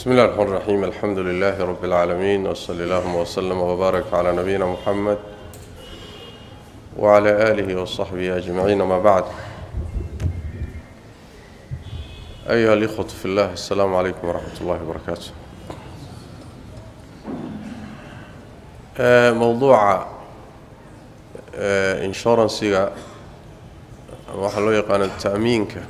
بسم الله الرحمن الرحيم الحمد لله رب العالمين وصلى اللهم وسلم وبارك على نبينا محمد وعلى آله وصحبه أجمعين ما بعد أيها الإخوة في الله السلام عليكم ورحمة الله وبركاته موضوع inshuransiga waxaa loo yaqaana ta'miinka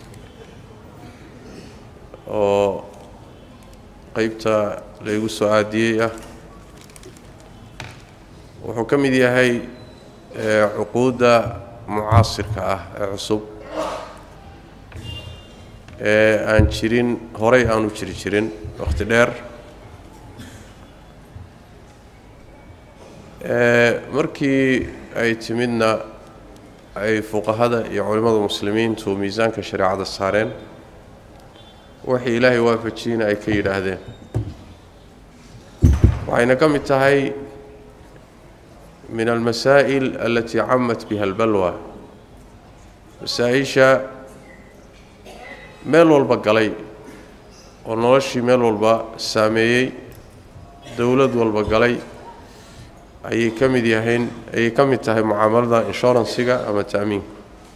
oo qeybta laygu soo aadiyey ah wuxuu ka mid yahay cuquudda mucaasirka ah ee cusub ee aan jirin horey aanu jiri jirin wakhti dheer markii ay timidna ay fuqahada iyo culimmada muslimiintu miisaanka shareecada saareen waxay ilaahay waafajiyeyna ay ka yidhaahdeen waxayna ka mid tahay min almasaa'il alatii camat biha albalwa masaa-isha meel walba galay oo noloshii meel walba saameeyey dowlad walba galay ayay ka mid yahayn ayay ka mid tahay mucaamalada inshuransiga ama ta'miinka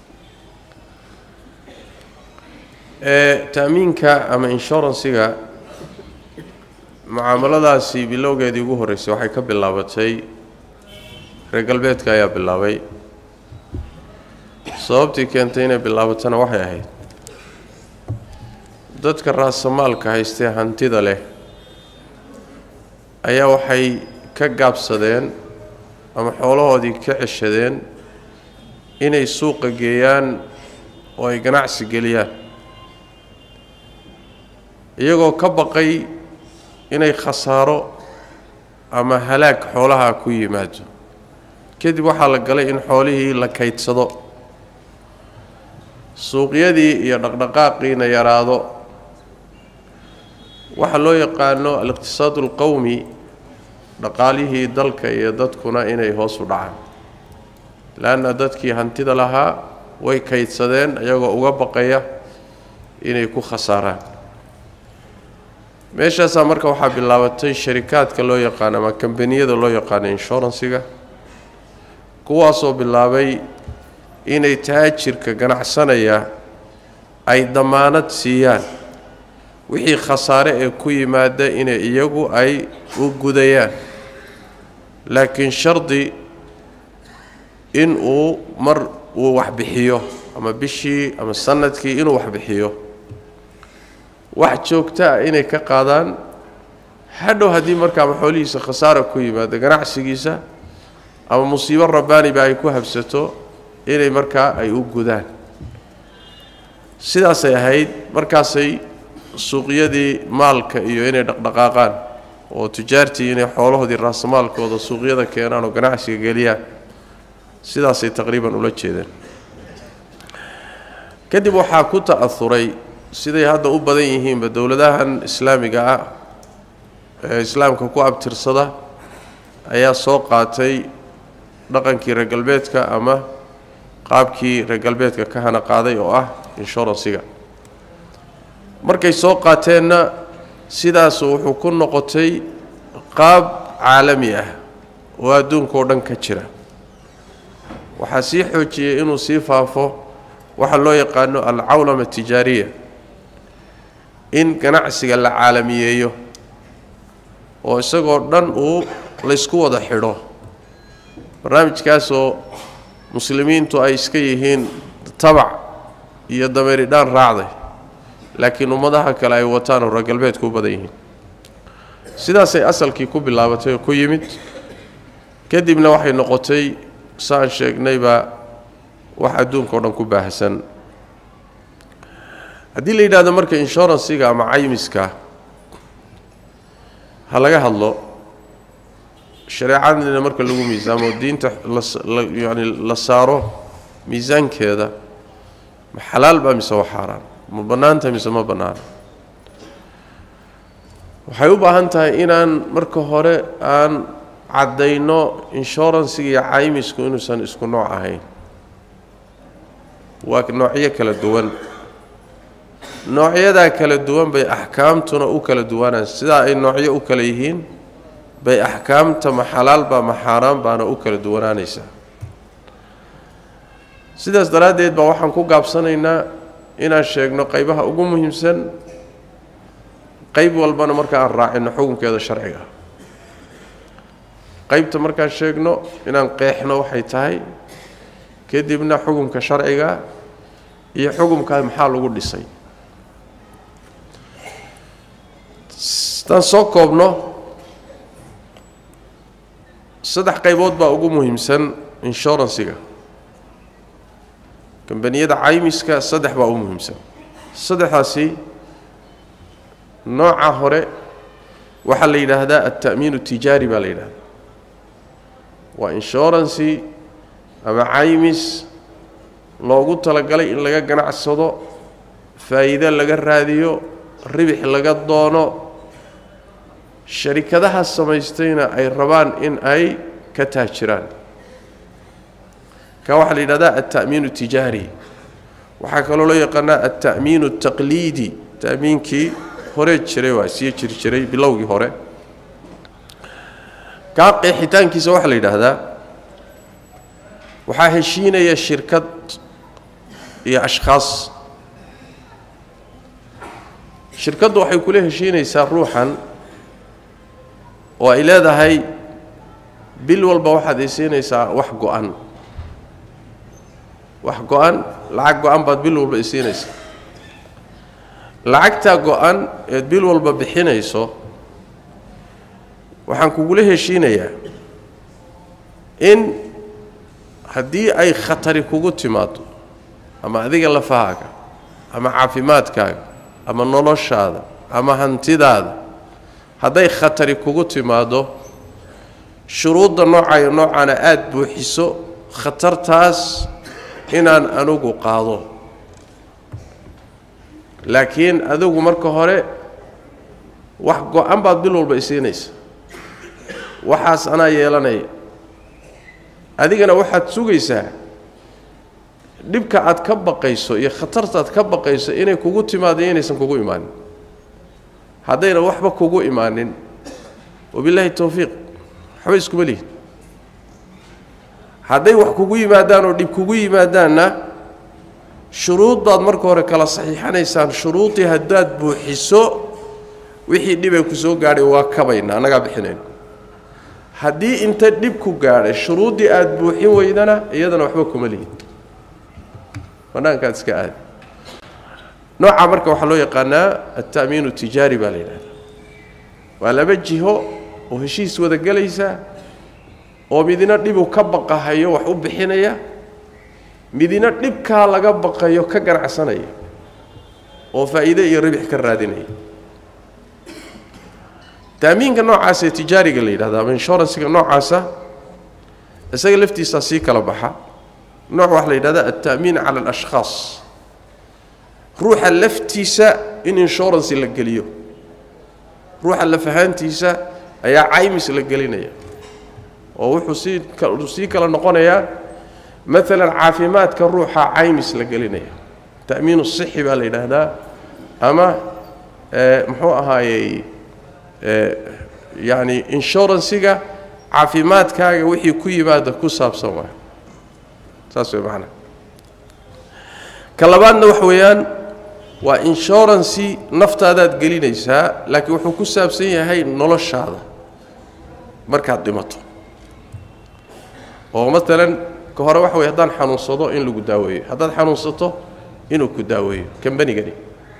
ta'miinka ama inshuransiga mucaamaladaasi bilowgeedii ugu horreysay waxay ka bilaabatay reer galbeedka ayaa bilaabay sababtii keentay inay bilaabatana waxay ahayd dadka raasamaalka haystee hantida leh ayaa waxay ka gaabsadeen ama xoolahoodii ka ceshadeen inay suuqa geeyaan oo ay ganacsi geliyaan iyagoo ka baqay inay khasaaro ama halaag xoolaha ku yimaado kadib waxaa la galay in xoolihii la kaydsado suuqyadii iyo dhaqdhaqaaqiina yaraado waxaa loo yaqaano aliqtisaad alqowmi dhaqaalihii dalka iyo dadkuna inay hoos u dhacaan le-anna dadkii hantida lahaa way kaydsadeen iyagoo uga baqaya inay ku khasaaraan meeshaasaa marka waxaa bilaabatay sharikaadka loo yaqaano ama kambaniyada loo yaqaano inshuransiga kuwaasoo bilaabay inay taajirka ganacsanaya ay damaanad siiyaan wixii khasaare ee ku yimaada inay iyagu ay u gudayaan laakiin shardi in uu mar uu waxbixiyo ama bishii ama sanadkii inuu waxbixiyo wax joogta ah inay ka qaadaan hadhow haddii marka ama xoolihiisa khasaara ku yimaado ganacsigiisa ama musiibo rabbaaniba ay ku habsato inay markaa ay u gudaan sidaasay ahayd markaasay suuqyadii maalka iyo inay dhaqdhaqaaqaan oo tujaartii inay xoolahoodii raasamaalkooda suuqyada keenaan oo ganacsiga geliyaan sidaasay taqriiban ula jeedeen kadib waxaa ku ta'ahuray siday hadda u badan yihiinba dowladahan islaamiga ah ee islaamka ku abtirsada ayaa soo qaatay dhaqankii reer galbeedka ama qaabkii reer galbeedka ka hana qaaday oo ah inshuransiga markay soo qaateenna sidaasu wuxuu ku noqotay qaab caalami ah oo adduunka oo dhan ka jira waxaa sii xoojiyey inuu sii faafo waxaa loo yaqaano alcawlama tijaariya in ganacsiga la caalamiyeeyo oo isagoo dhan uu laysku wada xidho barnaamijkaasoo muslimiintu ay iska yihiin tabac iyo dameeridhaan raacday laakiin ummadaha kale ay wataan oo reer galbeedku u badan yihiin sidaasay asalkii ku bilaabatay oo ku yimid kadibna waxay noqotay saan sheegnayba wax adduunka o dhan ku baahsan haddii la yidhahdo marka inshuransiga ama caymiska ha laga hadlo shareecadina marka lagu miisaamo diinta yani la saaro miisaankeeda ma xalaal baa mise waa xaaraan ma bannaanta mise ma bannaana waxay u baahan tahay inaan marka hore aan caddayno inshuransiga iyo caymisku inuusan isku nooc ahayn waa noocyo kala duwan noocyadaa kala duwan bay axkaamtuna u kala duwanaan sidaa ay noocyo u kala yihiin bay axkaamta ma xalaalbaa ma xaaraan baana u kala duwanaanaysaa sidaas daraaddeed baa waxaan ku gaabsanaynaa inaan sheegno qaybaha ugu muhiimsan qayb walbana marka aan raacino xukunkeeda sharciga qaybta markaan sheegno inaan qeexno waxay tahay kadibna xukunka sharciga iyo xukunkaa maxaa lagu dhisay sidaan soo koobno saddex qaybood baa ugu muhiimsan inshuransiga kambaniyada caymiska saddex baa ugu muhiimsan saddexdaasi nooca hore waxaa la yidhaahdaa alta'miinu tijaari baa la yidhahdaa waa inshurancy ama caymis loogu talagalay in laga ganacsado faa'iide laga raadiyo ribix laga doono sharikadaha samaystayna ay rabaan in ay ka taajiraan ka waxaa la yidhahdaa alta'miinu tijaari waxaa kaloo loo yaqaanaa alta'miinu ataqliidi ta'miinkii hore jiray waa sii jiri jiray bilowgii hore kaa qeexitaankiisa waxaa la yidhaahdaa waxaa heshiinaya shirkad iyo ashkhaas shirkaddu waxay kula heshiinaysaa ruuxan oo ay leedahay bil walba waxaad isiinaysaa wax go-an wax go-an lacag go-an baad bil walba isiinaysaa lacagtaa go-an eed bil walba bixinayso waxaan kugula heshiinayaa in haddii ay khatari kugu timaado ama adiga lafahaaga ama caafimaadkaaga ama noloshaada ama hantidaada hadday khatari kugu timaado shuruudda noocayo noocaana aada buuxiso khatartaas inaan anugu qaado laakiin adigu marka hore wax go-an baad bil walba isiinaysa waxaas anaa yeelanaya adigana waxaad sugaysaa dhibka aad ka baqayso iyo khatarta aad ka baqayso inay kugu timaado iyo inaysan kugu imaanin haddayna waxba kugu imaanin wabilaahi towfiiq waxba iskuma lihin hadday wax kugu yimaadaan oo dhib kugu yimaadaanna shuruud baad marka hore kala saxiixanaysaan shuruudii haddaad buuxiso wixii dhibay ku soo gaadhay waa kabayna annagaa bixinayno haddii inta dhib ku gaadhay shuruuddii aada buuxin weydana iyadana waxba kuma lihin banaankaad iska aadi noocaa marka waxaa loo yaqaanaa alta'miinu tijaari baa la yidhahdaa waa laba jiho oo heshiis wada gelaysa oo midina dhibu ka baqahayo wax u bixinaya midina dhibkaa laga baqayo ka ganacsanaya oo faa'iide iyo ribix ka raadinaya taamiinka noocaasa ee tijaariga la yidhahda ama inshuransiga noocaasa isaga laftiisaa sii kala baxa nooc waxaa la yidhahda alta'miin cala alashkhaas ruuxa laftiisa in inshurancy la geliyo ruuxa lafahaantiisa ayaa caymis la gelinaya oo wuxuu sii sii kala noqonayaa maalan caafimaadka ruuxa caymis la gelinaya ta'miinu sixi baa la yidhaahdaa ama muxuu ahaayey yacni inshuransiga caafimaadkaaga wixii ku yimaada ku saabsan waay saas way macnaa ka labaadna waxa weeyaan waa inshurancy naftaadaad gelinaysaa laakiin wuxuu ku saabsan yahay noloshaada markaad dhimato oo maalan ka hore waxa weye haddaan xanuunsado in lagu daaweeyo haddaad xanuunsato inuu ku daaweeyo kambanigani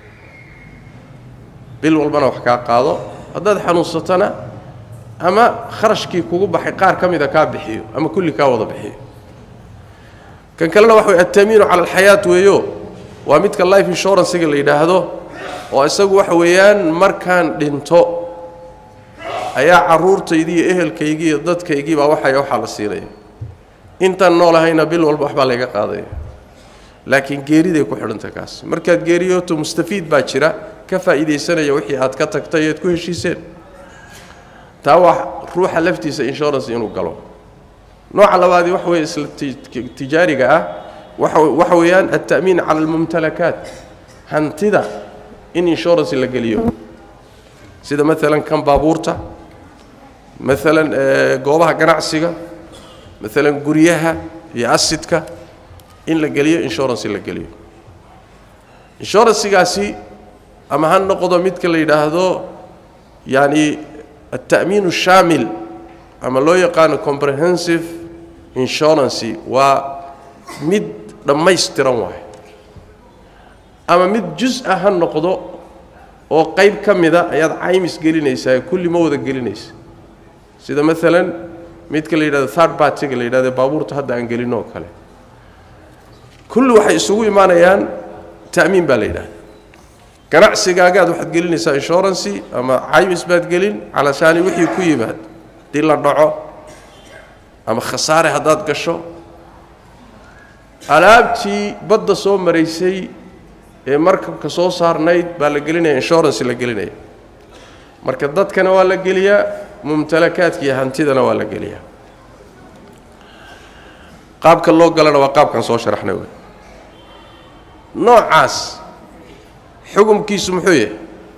bil walbana wax kaa qaado haddaad xanuunsatona ama kharashkii kugu baxay qaar ka mida kaa bixiyo ama kulli kaa wada bixiyo kan kalena waxa wey altamiinu cala alxayaat weeyo waa midka life inshuransiga la yidhaahdo oo isagu waxa weeyaan markaan dhinto ayaa carruurtaydii iyo ehelkaygii iyo dadkaygii baa waxay waxaa la siinaya intaan noolahayna bil walba waxbaa layga qaadaya laakiin geeriday ku xidhanta kaas markaad geeriyooto mustafiid baa jira ka faa'iidaysanaya wixii aad ka tagtay ead ku heshiiseen taa waa ruuxa laftiisa insurance inuu galo nooca labaadii waxa weeye isla tijaariga ah waxa waxa weeyaan alta'miin cala almumtalakaat hantida in insurance la geliyo sida maalan kan baabuurta maalan goobaha ganacsiga maalan guryaha iyo asidka in la geliyo insurance la geliyo inshuransigaasi ama ha noqdo midka la yidhaahdo yani alta'miin shaamil ama loo yaqaano comprehensive insurance waa mid dhammaystiran waayo ama mid jus-a ha noqdo oo qayb ka mida ayaad caymis gelinaysaa kulli ma wada gelinaysa sida maalan midka la yidhahdo third bartiga la yidhahdo baabuurta hadda aan gelin oo kale kulli waxay isugu imaanayaan ta'miin baa la yidhahda ganacsigaagaad waxaad gelinaysaa inshurancy ama caymis baad gelin calashaani wixii ku yimaad dii la dhaco ama khasaare haddaad gasho alaabtii badda soo maraysay ee markabka soo saarnayd baa la gelinaya insurance la gelinaya marka dadkana waa la geliyaa mumtalakaadka iyo hantidana waa la geliyaa qaabka loo galana waa qaabkan soo sharaxnay wey noocaas xukumkiisu muxuu yahay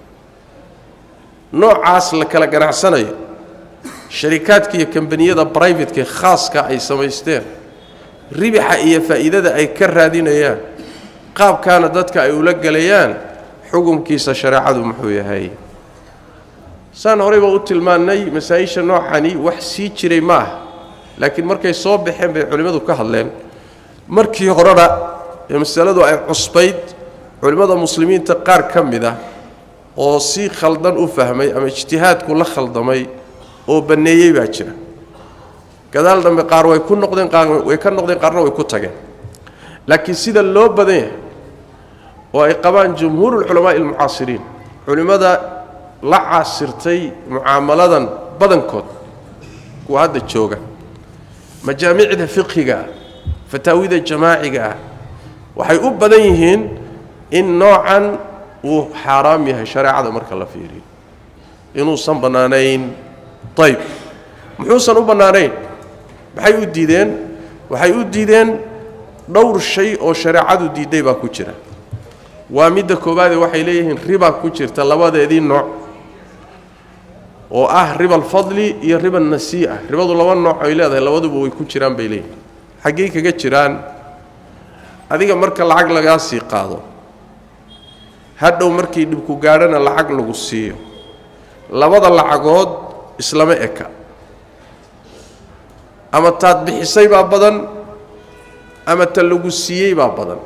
noocaas la kala ganacsanayo sharikaadka iyo kambaniyada brivateka khaaska ay samaysteen ribixa iyo faa'iidada ay ka raadinayaan qaabkaana dadka ay ula gelayaan xukumkiisa shareecadu muxuu yahay saan horeyba u tilmaannay masaa-isha noocani wax sii jiray ma ah laakiin markay soo baxeen bay culimmadu ka hadleen markii horena ee masaladu ay cusbayd culimmada muslimiinta qaar ka mid ah oo si khaldan u fahmay ama ijtihaadku la khaldamay oo banneeyey baa jira gadaal dambe qaar way ku noqdeen qaar way ka noqdeen qaarna way ku tageen laakiin sida loo badan yahay oo ay qabaan jumhuurulculamaa'i almucaasiriin culimmada la caasirtay mucaamaladan badankood kuwa hadda jooga majaamicda fiqhiga ah fataawida jamaaciga ah waxay u badan yihiin in noocan uu xaaraam yahay shareecada marka la fiiriyo inuusan bannaanayn ayb muxuusan u bannaanayn maxay u diideen waxay u diideen dhowr shay oo shareecadu diidday baa ku jira waa midda koowaade waxay leeyihiin riba ku jirta labadeedii nooc oo ah riba alfadli iyo riba nasii'a ribadu laba nooc ay leedahay labaduba way ku jiraan bay leeyihin xaggey kaga jiraan adiga marka lacag lagaa sii qaado hadhow markii dhibku gaadhana lacag lagu siiyo labada lacagood islama eka ama taad bixisay baa badan ama ta lagu siiyey baa badan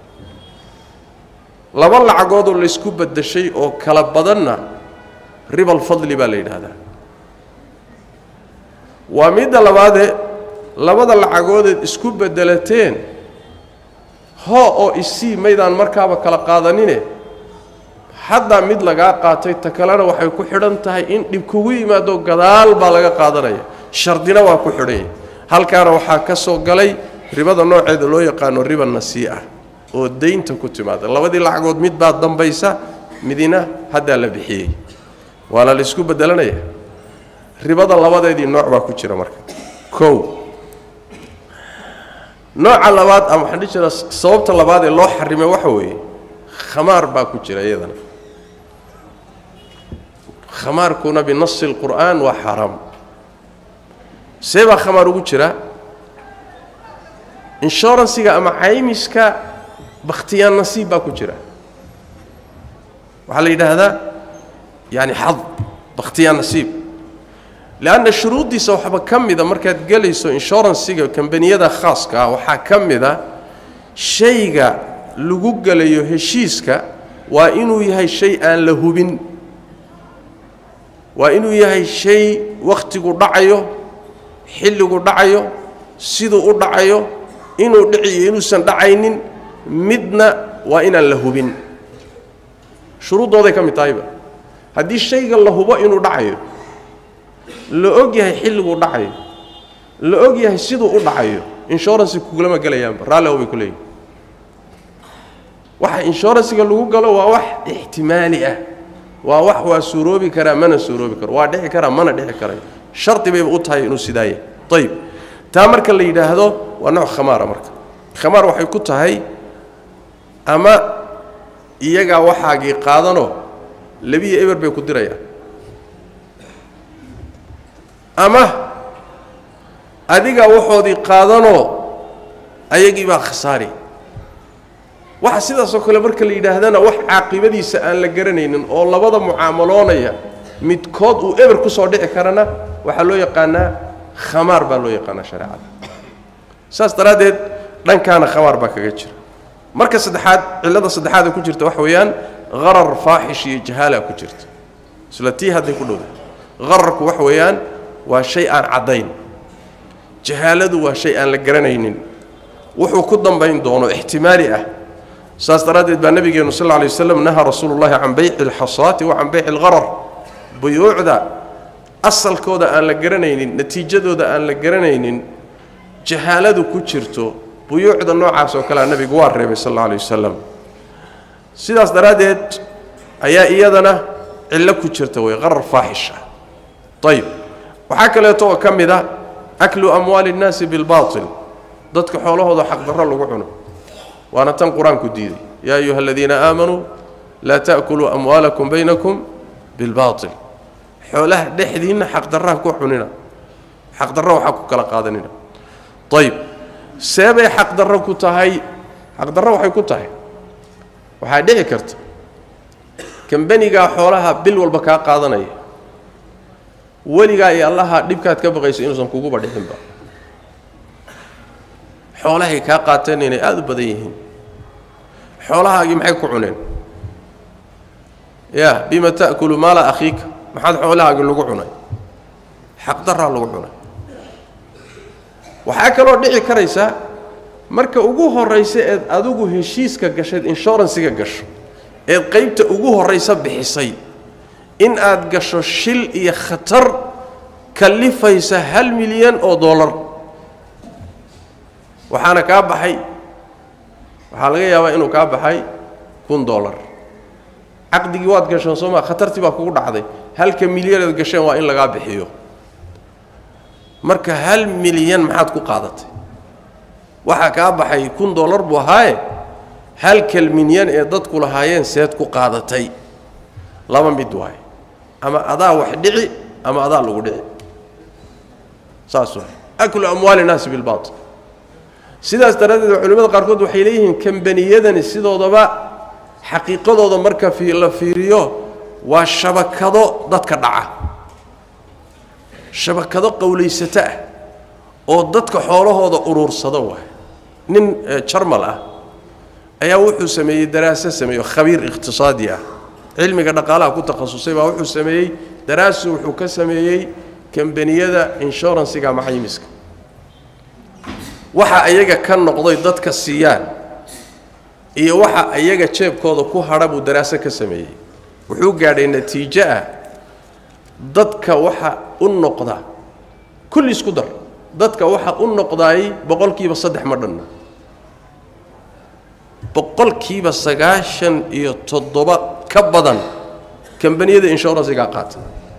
laba lacagoodoo laysku beddeshay oo kala badanna ribalfadli baa la yidhaahdaa waa midda labaade labada lacagoodeed isku beddelateen hoo oo isii maydaan markaaba kala qaadanine haddaa mid lagaa qaatay ta kalena waxay ku xidhan tahay in dhib kugu yimaado gadaal baa laga qaadanaya shardina waa ku xidhanya halkaana waxaa ka soo galay ribada nooceeda loo yaqaano riba nasii'a oo daynta ku timaada labadii lacagood mid baa dambaysa midina haddaa la bixiyey waana laysku bedelanaya ribada labadeedii nooc baa ku jira marka kow nooca labaad ama waxaan dhihi jiraa sababta labaad ee loo xarimay waxa weeye khamaar baa ku jira iyadana khamaarkuna binasi اlqur'aan waa xaaraam see baa khamaar ugu jira inshuransiga ama caymiska bakhtiyaan nasiib baa ku jira waxaa la yidhaahdaa yani xad bakhtiyaan nasiib leanna shuruuddiisa waxba ka mida markaad gelayso inshuransiga kambaniyada khaaska ah waxaa ka mida shayga lagu gelayo heshiiska waa inuu yahay shay aan la hubin waa inuu yahay shay wakhtigu dhacayo xilligu dhacayo siduu u dhacayo inuu dhiciyo inuusan dhacaynin midna waa inaan la hubin shuruuddooday ka mid tahayba haddii shayga la hubo inuu dhacayo la og yahay xilliguu dhacayo la og yahay siduu u dhacayo inshuransi kugulama gelayaanba raalliho bay ku leeyihin waxa inshuransiga lagu galo waa wax ixtimaali ah waa wax waa suuroobi karaa mana suuroobi karo waa dhici karaa mana dhici karayo shardi bayba u tahay inuu sidaa yahay ayib taa marka la yidhaahdo waa nooc khamaara marka khamaar waxay ku tahay ama iyagaa waxaagii qaadanoo labiyo eber bay ku dirayaan ama adigaa waxoodii qaadanoo ayagii baa khasaari waxa sidaasoo kale marka la yidhaahdana wax caaqibadiisa aan la garanaynin oo labada mucaamaloonaya midkood uu eber ku soo dhici karana waxaa loo yaqaanaa khamaar baa loo yaqaanaa shareecada saas daraaddeed dhankaana khamaar baa kaga jira marka saddexaad cillada saddexaada ku jirta waxa weeyaan harar faaxish iyo jahaala ku jirta isla tii hadday ku dhowda hararku waxa weeyaan waa shay aan caddayn jahaaladu waa shay aan la garanaynin wuxuu ku dambayn doono ixtimaali ah saas daraaddeed baa nabigeenu sal lla alay waslam nahaa rasuulu llahi can bayci alxasaati wa can bayci algharar buyuucda asalkooda aan la garanaynin natiijadooda aan la garanaynin jahaaladu ku jirto buyuucda noocaas oo kalea nabigu waa reebay sal alla alay wasalam sidaas daraaddeed ayaa iyadana cillo ku jirta wey qarar faaxisha ayib waxaa kaleeto oo ka mid a aklu amwaali اnnaasi bilbaatil dadka xoolahooda xaqdarro lagu cuno waana tan qur-aanku diiday yaa ayuha aladiina aamanuu laa ta'kuluu amwaalakum baynakum bilbaatil xoolaha dhexdiinna xaqdarraha ku cunina xaqdarro waxaa ku kala qaadanina ayib seebay xaqdarro ku tahay xaqdarro waxay ku tahay waxaa dhici karta kambanigaa xoolaha bil walba kaa qaadanaya weligaa iyo allaha dhibkaad ka baqayso inuusan kuguba dhixinba xoolahay kaa qaateen inay aada u badan yihiin xoolahaagii maxay ku cuneen ya bima ta'kulu maala akhiika maxaad xoolahaagii lagu cunay xaqdaraa lagu cunay waxaa kaloo dhici karaysa marka ugu horraysa eed adigu heshiiska gashayd inshuransiga gasho eed qaybta ugu horraysa bixisay in aad gasho shil iyo khatar kallifaysa hal milyan oo dollar waxaana kaa baxay waxaa laga yaabaa inuu kaa baxay kun dollar caqdigii waad gasheen soo maa khatartii baa kugu dhacday halka milyaneed gasheen waa in lagaa bixiyo marka hal milyan maxaad ku qaadatay waxaa kaa baxay kun dollar buu ahaaye halkal milyan ee dadku lahaayeen seed ku qaadatay laba mid waaye ama adaa wax dhici ama adaa lagu dhici saas waay aklu amwaali nnaasi bilbaatil sidaas daraaddeed culimmada qaarkood waxay leeyihiin kambaniyadani sidoodaba xaqiiqadooda marka la fiiriyo waa shabakado dadka dhaca shabakado qowlaysato ah oo dadka xoolahooda uruursada waay nin jarmal ah ayaa wuxuu sameeyey daraaso sameeyo khabiir iqhtisaadi ah cilmiga dhaqaalaha ku takhasusay baa wuxuu sameeyey daraasu wuxuu ka sameeyey kambaniyada inshuransiga maxayimiska waxa ayaga ka noqday dadka siiyaan iyo waxa ayaga jeebkooda ku hadha buu daraaso ka sameeyey wuxuu gaadhay natiijo ah dadka waxa u noqda kulli isku dar dadka waxa u noqdaayey boqolkiiba saddex ma dhanna boqolkiiba sagaashan iyo toddoba ka badan kambaniyada inshuransigaa qaata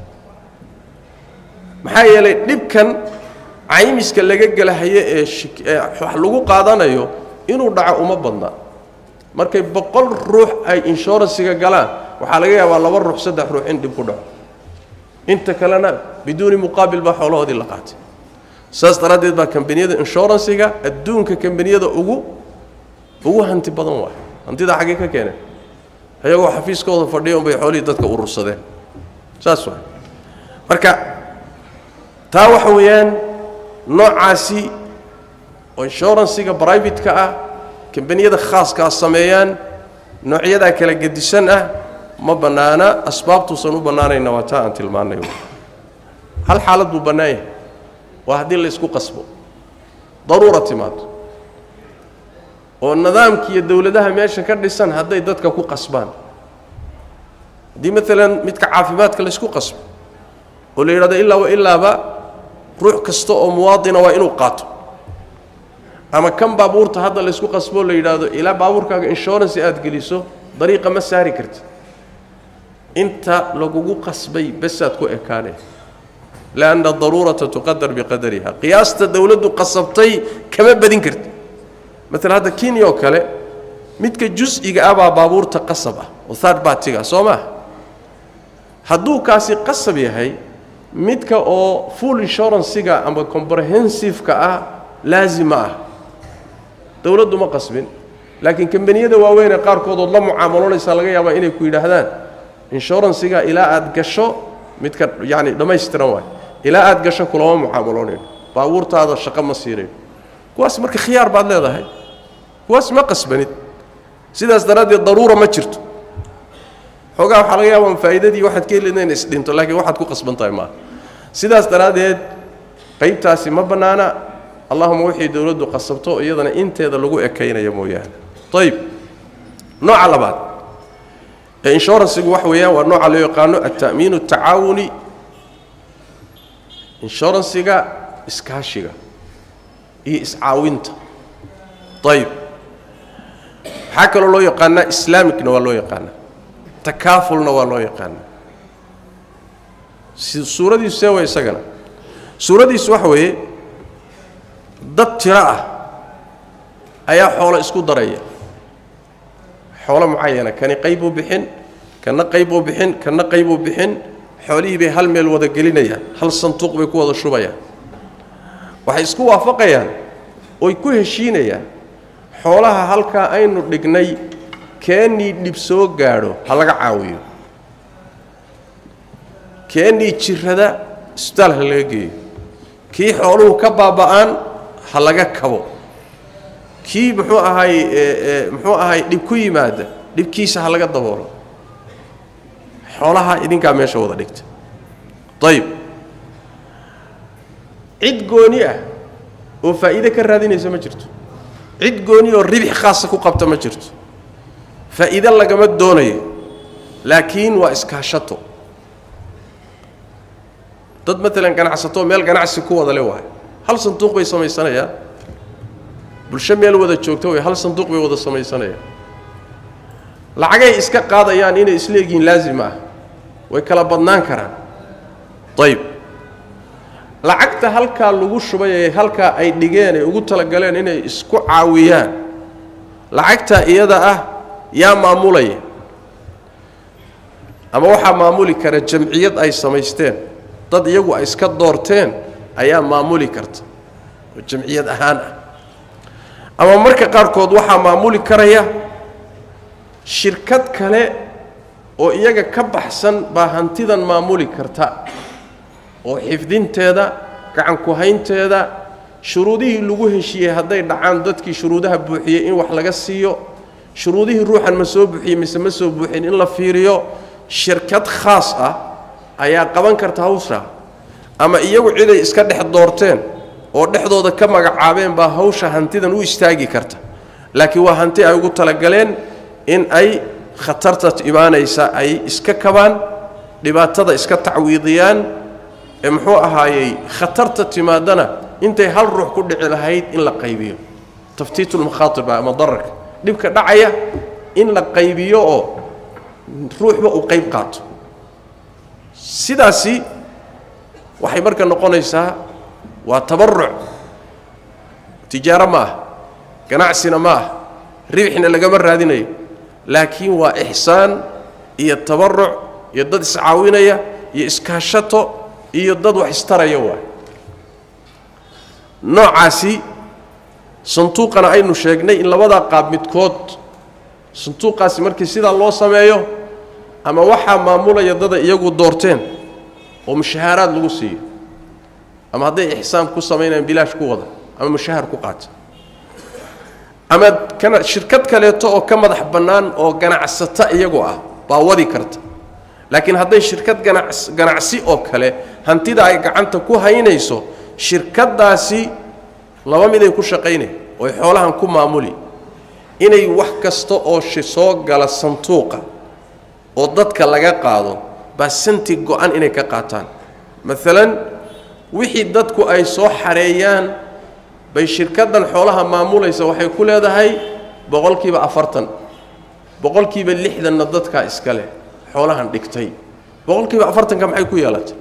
maxaa yeelay dhibkan caymiska laga gelahayo ee wax lagu qaadanayo inuu dhaco uma badna markay boqol ruux ay inshuransiga galaan waxaa laga yaabaa laba ruux saddex ruux in dhib ku dhaco inta kalena biduuni muqaabil baa xoolahoodii la qaatay saas daraaddeed baa kambaniyada inshuransiga adduunka kambaniyada ugu ugu hanti badan waay hantidaa xaggee ka keeneen ayagoo xafiiskooda fadhiya unbay xoolihii dadka urursadeen saas waay marka taa waxa weeyaan noocaasi oo inshuransiga brivatka ah kambaniyada khaaskaa sameeyaan noocyadaa kala gedisan ah ma bannaana asbaabtuusan u bannaanayna waa taa aan tilmaanay hal xaalad buu bannaan yahay waa haddii la isku qasbo daruura timaado oo nidaamkiiyo dowladaha meesha ka dhisan hadday dadka ku qasbaan haddii maalan midka caafimaadka la isku qasbo oo la yidhahdo illaa wa ilaaba ruux kasta oo muwaadina waa inuu qaato ama kan baabuurta hadda la isku qasboo la yidhaahdo ilaa baabuurkaaga insurance aad geliso dariiqa ma saari karti inta lagugu qasbay basaad ku ekaanay lianna daruurata tuqadar biqadariha qiyaasta dowladdu qasabtay kama badin karti maalan hadda kenya oo kale midka jus'iga ah baa baabuurta qasab ah oo third bartiga soo maa hadduu kaasi qasab yahay midka oo full insurancega ama comprehensive-ka ah laazima ah dowladdu ma qasbin laakiin kambaniyada waaweynee qaarkoodood la mucaamaloonaysaa laga yaabaa inay ku yidhaahdaan inshuransiga ilaa aad gasho midka yacni dhammaystiran waay ilaa aad gasho kulama mucaamaloonayno baabuurtaada shaqo ma siinayno kuwaas marka khiyaar baad leedahay kuwaas ma qasbanid sidaas daraaddeed daruura ma jirto xoogaa waxaa laga yaaba faa'iidadii waxaad ka helina in isdhinto laakiin waxaad ku qasban tahay maaha sidaas daraaddeed qaybtaasi ma bannaana allahuma wixii dowladdu qasabto iyadana inteeda lagu ekaynaya mooyaane ayib nooca labaad ee inshuransigu waxa weeyaan waa nooca loo yaqaano alta'miinu atacaawuni inshuransiga iskaashiga iyo iscaawinta ayib waxaa kaloo loo yaqaanaa islaamicna waa loo yaqaanaa takaafulna waa loo yaqaanaa suuradiisu see way isagana suuradiisu waxa weeye dad tiro ah ayaa xoolo isku daraya xoolo mucayana kani qaybuu bixin kana qaybuu bixin kana qaybuu bixin xoolihii bay hal meel wada gelinayaan hal sanduuq bay ku wada shubayaan waxay isku waafaqayaan oy ku heshiinayaan xoolaha halkaa aynu dhignay keennii dhib soo gaadho ha laga caawiyo keennii jirrada isbitaal ha laga geeyo kii xooluhu ka baaba'aan ha laga kabo kii muxuu ahay muxuu ahay dhib ku yimaada dhibkiisa ha laga daboolo xoolaha idinkaa meesha wada dhigta ayib cid gooni ah oo faa'iide ka raadinaysa ma jirto cid gooni oo ribix khaasa ku qabta ma jirto faa'iide lagama doonayo laakiin waa iskaashato dad maalan ganacsato meel ganacsi ku wada le waayo hal sanduuq bay samaysanayaan bulsho meel wada joogto way hal sanduuq bay wada samaysanayaan lacagay iska qaadayaan inay isleegihiin laazim ah way kala badnaan karaan ayib lacagta halkaa lagu shubay ee halkaa ay dhigeen ay ugu talagaleen inay isku caawiyaan lacagta iyada ah yaa maamulaya ama waxaa maamuli kara jamciyad ay samaysteen dad iyagu ay iska doorteen ayaa maamuli karta oo jamciyad ahaan ah ama marka qaarkood waxaa maamuli karaya shirkad kale oo iyaga ka baxsan baa hantidan maamuli karta oo xifdinteeda gacan ku-haynteeda shuruudihii lagu heshiiyey hadday dhacaan dadkii shuruudaha buuxiyey in wax laga siiyo shuruudihii ruuxan ma soo buuxiyey mise ma soo buuxin in la fiiriyo shirkad khaas ah ayaa qaban karta hawshaa ama iyagu ciday iska dhex doorteen oo dhexdooda ka magacaabeen baa hawsha hantidan u istaagi karta laakiin waa hanti ay ugu talagaleen in ay khatarta imaanaysa ay iska kabaan dhibaatada iska tacwiidiyaan ee muxuu ahaayey khatarta timaadana intay hal ruux ku dhici lahayd in la qaybiyo taftiitulmakhaatirba ama dararka dhibka dhacaya in la qaybiyo oo ruuxba uu qayb qaato sidaasi waxay marka noqonaysaa waa tabaruc tijaaro ma ah ganacsina ma ah ribxina lagama raadinayo laakiin waa ixsaan iyo tabaruc iyo dad iscaawinaya iyo iskaashato iyo dad wax istaraya waay noocaasi sanduuqana aynu sheegnay in labadaa qaab midkood sanduuqaasi markii sidaa loo sameeyo ama waxaa maamulaya dada iyagu doorteen oo mushahaaraad lagu siiyo ama hadday ixsaan ku samaynayaan bilaash ku wada ama mushahar ku qaata ama kana shirkad kaleeto oo ka madax bannaan oo ganacsata iyagu ah baa wadi karta laakiin hadday shirkad ganacs ganacsi oo kale hantida ay gacanta ku haynayso shirkaddaasi laba miday ku shaqaynay ooy xoolahan ku maamuli inay wax kasta oo soo gala sanduuqa oo dadka laga qaado baa santi go-an inay ka qaataan maalan wixii dadku ay soo xareeyaan bay shirkaddan xoolaha maamulaysa waxay ku leedahay boqolkiiba afartan boqolkiiba lixdanna dadkaa iska leh xoolahan dhigtay boqolkiiba afartanka maxay ku yeelatay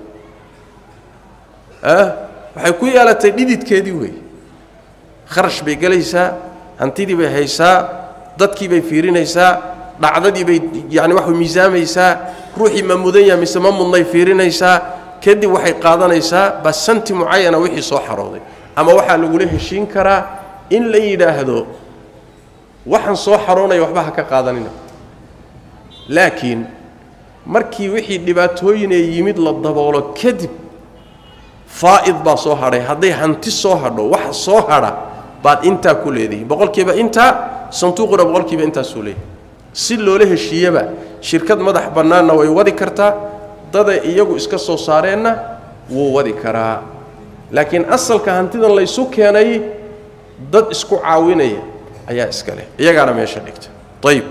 waxay ku yeelatay dhididkeedii wey kharash bay gelaysaa hantidii bay haysaa dadkii bay fiirinaysaa dhacdadii bay yani wax miisaamaysaa ruuxii ma mudan yaha mise ma mudnay fiirinaysaa kadib waxay qaadanaysaa basanti mucayana wixii soo xarooday ama waxaa lagula heshiin karaa in la yidhaahdo waxaan soo xaroonaya waxba ha ka qaadanina laakiin markii wixii dhibaatooyinee yimid la daboolo kadib faa'id baa soo hadhay hadday hanti soo hadho waxa soo hadha baad intaa ku leedihi boqolkiiba intaa sanduuquna boqolkiiba intaasuu leeyahy si loola heshiiyaba shirkad madax bannaanna way wadi kartaa daday iyagu iska soo saareenna wuu wadi karaa laakiin asalka hantidan laysu keenay dad isku caawinaya ayaa iska leh iyagaana meesha dhigta ayib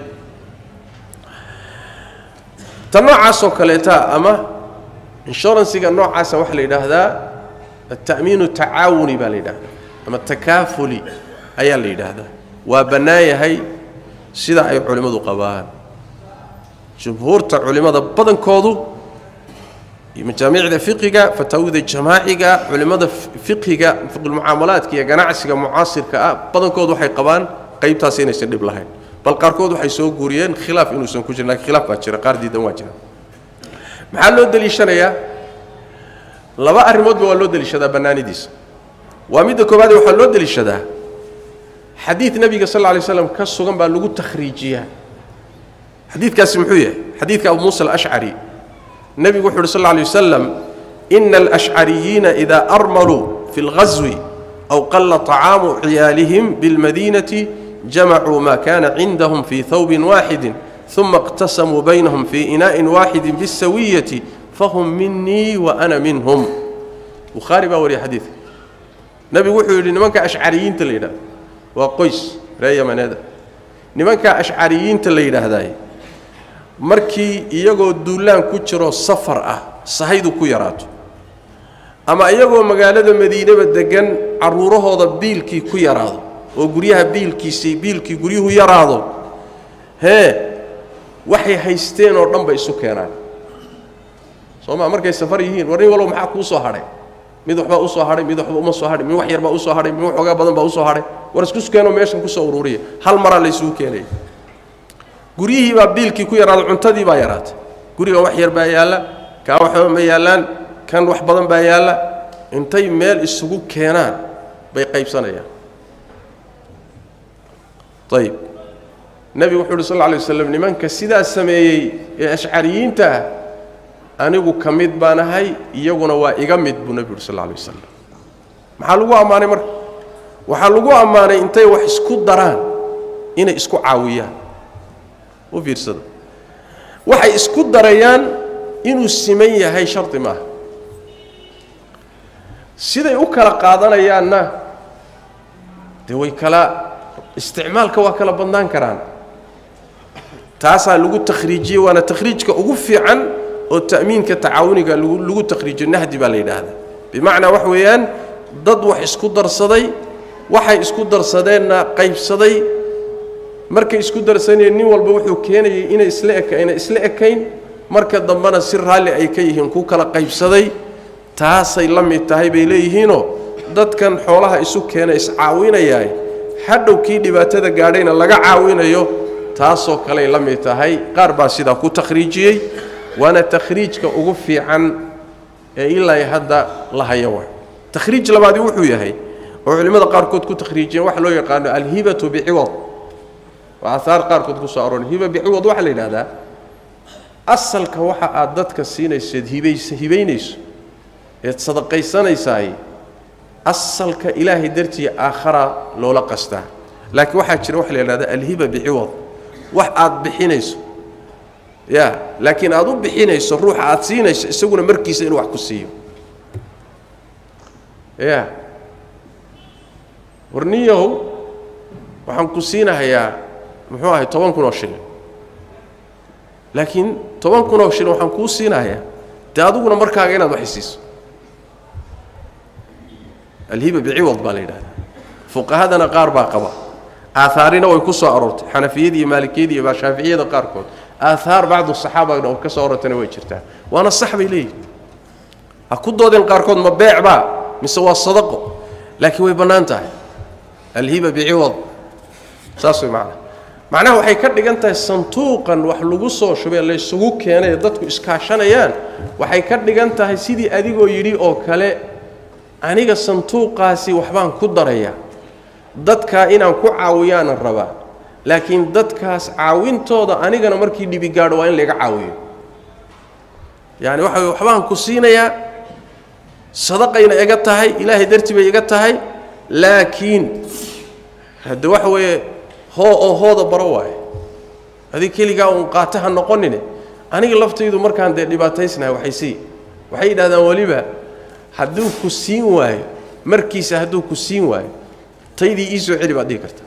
ta noocaasoo kaleeta ama inshuransiga noocaasa waxaa la yidhaahdaa alta'miinu tacaawuni baa la yidhahdaa ama takaafuli ayaa la yidhaahdaa waa bannaan yahay sida ay culimmadu qabaan jumhuurta culimmada badankoodu majaamicda fiqiga fataawida jamaaciga culimmada fiqiga fiqulmucaamalaadka iyo ganacsiga mucaasirka ah badankoodu waxay qabaan qaybtaas inaysan dhib lahayn bal qaarkood waxay soo guuriyeen khilaaf inuusan ku jirin lakin khilaaf baa jira qaar diidan waa jira maxaa loo deliishanayaa laba arrimoodba waa loo deliishadaa bannaanidiisa waa midda koowaade waxaa loo deliishadaa xadiid nebiga sal lla lay slam ka sugan baa lagu takhriijiyaa xadiidkaasi muxuu yahay xadiidka abu muusa alashcari nebigu wuxu uhi sal lla lay wasalam ina alashcariyiina idaa armaluu fi اlghaswi aw qalla طacaamu ciyaalihim biاlmadiinati jamacuu ma kana cindahum fii hawbin waaxidi uma اqtasamuu baynahum fii inaa'in waaxidi biاsawiyati fahum minii wa ana minhum bukhaari baa wariya xadiidka nebigu wuxuu yidhi nimanka ashcariyiinta la yidhahdo waa qoys ree yamaneeda nimanka ashcariyiinta la yidhaahdaay markii iyagoo duulaan ku jiro safar ah sahaydu ku yaraato ama iyagoo magaalada madiinaba deggan carruurahooda biilkii ku yaraado oo guryaha biilkiisii biilkii guryuhu yaraado hee waxay haysteen oo dhan bay isu keenaan soo maa markay safar yihiin war nin wallow maxaa kuu soo hadhay mid waxbaa usoo hadhay mid waxba uma soo hadhay mid wax yarbaa usoo hadhay mid waxoogaa badan baa usoo hadhay war isku keenoo meeshan kusoo ururiya hal maraa laysugu keenaya guryihii baa biilkii ku yaraaday cuntadii baa yaraatay gurigan wax yar baa yaalla kaa waxba ma yaallaan kan wax badan baa yaalla intay meel isugu keenaan bay qaybsanayaan ayib nebigu wuxu uhi sal lla alay waslam nimanka sidaa sameeyey ee ashcariyiinta ah anigu ka mid baan ahay iyaguna waa iga mid buu nebigu uhi sal alla alay wasalam maxaa lagu ammaanay marka waxaa lagu ammaanay intay wax isku daraan inay isku caawiyaan u fiirsada waxay isku darayaan inuu siman yahay shardi maaha siday u kala qaadanayaanna dee way kala isticmaalka waa kala badnaan karaan taasaa lagu takhriijiyey waana takhriijka ugu fiican oo ta'miinka tacaawuniga lagu lagu takhriijiyo nahdi baa la yidhaahdaa bimacnaa wax weeyaan dad wax isku darsaday waxay isku darsadeenna qaybsaday markay isku darsanayeen nin walba wuxuu keenayay inay isla eka inay isla ekayn marka dambena si raalli ay ka yihiin ku kala qaybsaday taasay la mid tahay bay leeyihiinoo dadkan xoolaha isu keena iscaawinayaa hadhow kii dhibaatada gaadhayna laga caawinayo taasoo kaley la mid tahay qaar baa sidaa ku takhriijiyey waana takhriijka ugu fiican ee ilaa hadda la haya wa takhriij labaadi wuxuu yahay oo culimmada qaarkood ku takhriijiyeen waxa loo yaqaano alhibatu biciwad waa aahaar qaarkood ku soo aroor hiba biciwad waxaa la yidhahdaa asalka waxa aad dadka siinayseed hibays hibaynayso eed sadaqaysanaysaay asalka ilaahay dartii aakhara loola qastaa laakiin waxaa jira waxa la yidhahda alhiba biciwad wax aad bixinayso ya laakiin aad u bixinayso ruuxa aad siinayso isaguna markiisa inuu wax ku siiyo ya warniyahow waxaan ku siinahayaa muxuu ahay toban kun oo shilin laakiin toban kun oo shilin waxaan kuu siinahayaa dee adiguna markaaga inaad wax isiiso alhiba biciwad baa la yidhahdaa fuqahadana qaar baa qaba aahaarina way ku soo aroortay xanafiyada iyo maalikiyada iyo shaaficiyada qaarkood aahaar bacdu saxaaba oo ka soo aroortayna way jirtaa waana sax bay leeyihin ha ku doodeen qaarkood ma beec baa mise waa sadaqo laakiin way bannaan tahay alhiba biciwad saas way macana macnaha waxay ka dhigan tahay sanduuqan wax lagu soo shubay laysugu keenay dadku iskaashanayaan waxay ka dhigan tahay sidii adigoo yidhi oo kale aniga sanduuqaasi waxbaan ku darayaa dadkaa inaan ku caawiyaanan rabaa laakiin dadkaas caawintooda anigana markii dhibi gaadho waa in layga caawiyo yaani waxa way waxbaan ku siinayaa sadaqayna iga tahay ilaahay dartii bay iga tahay laakiin hadde waxa weeye hoo oo hooda baro waaye adig keligaa uun qaata ha noqonine aniga laftaydu markaan dee dhibaataysnahay waxay sii waxay yidhahdaan weliba hadduu ku siin waayo markiisa hadduu ku siin waayo taydii ii soo celi baad dhihi karta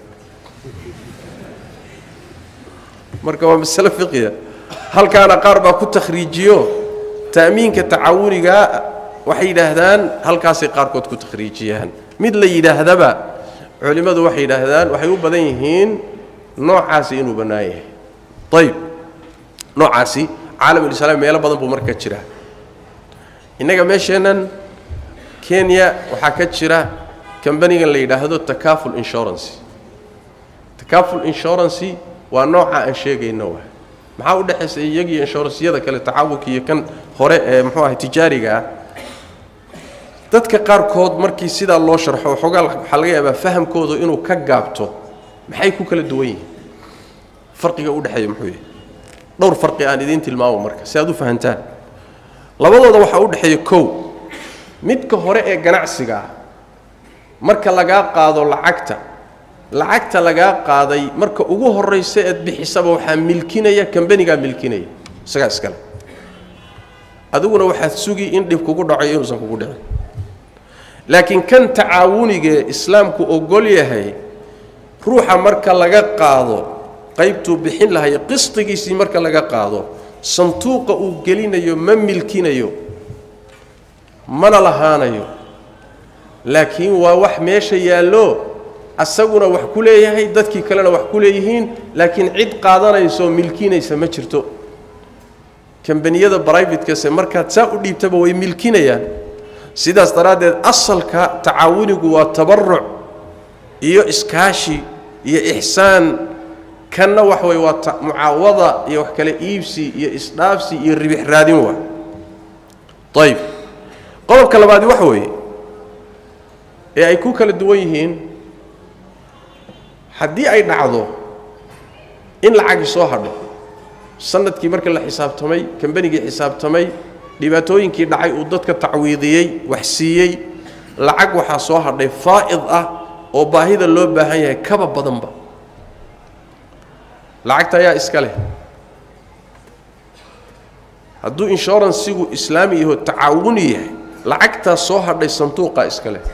marka waa masale fiqiya halkaana qaar baa ku takhriijiyo ta'miinka tacawunigaa waxay yidhaahdaan halkaasay qaarkood ku takhriijiyaan mid la yidhaahdaba culimmadu waxay yidhaahdaan waxay u badan yihiin noocaasi inuu bannaan yahay ayib noocaasi caalamulislaam meelo badan buu marka jiraa innaga meesheennan kenya waxaa ka jira kambanigan la yidhaahdo takaful insurance takaful insurance waa nooca aan sheegayno wa maxaa u dhexaysa iyagiyo inshuransyada kale tacaawunka iyo kan hore ee muxuu ahay tijaariga ah dadka qaarkood markii sidaa loo sharxo waxoogaa waxaa laga yaabaa fahamkooda inuu ka gaabto maxay ku kala duwan yihiin farqiga u dhexeeya muxuu yahay dhowr farqi aan idiin tilmaamo marka si aad u fahantaan labadooda waxaa u dhexeeya kow midka hore ee ganacsiga ah marka lagaa qaado lacagta lacagta lagaa qaaday marka ugu horraysa eed bixisaba waxaa milkinaya kambanigaa milkinaya isagaa iskale adiguna waxaad sugi in dhib kugu dhaco inuusan kugu dhicin laakiin kan tacaawunigee islaamku ogol yahay ruuxa marka laga qaado qaybtuu bixin lahayo qisdigiisii marka laga qaado sanduuqa uu gelinayo ma milkinayo mana lahaanayo laakiin waa wax meesha yaallo asaguna wax ku leeyahay dadkii kalena wax ku leeyihiin laakiin cid qaadanaysoo milkinaysa ma jirto kambaniyada brivatekase markaad saa u dhiibtaba way milkinayaan sidaas daraaddeed asalka tacaawunigu waa tabaruc iyo iskaashi iyo ixsaan kanna wax wey waa mucaawada iyo wax kale iibsi iyo isdhaafsi iyo ribix raadin waa ayib qodobka labaadi waxa weeye ee ay ku kala duwan yihiin haddii ay dhacdo in lacagii soo hadho sanadkii marka la xisaabtamay kambanigii xisaabtamay dhibaatooyinkii dhacay uu dadka tacwiidiyey wax siiyey lacag waxaa soo hadhay faa'id ah oo baahida loo baahan yahay kaba badanba lacagta ayaa iska leh hadduu inshuransigu islaami yaho tacaawuni yahay lacagtaas soo hadhay sanduuqaa iska leh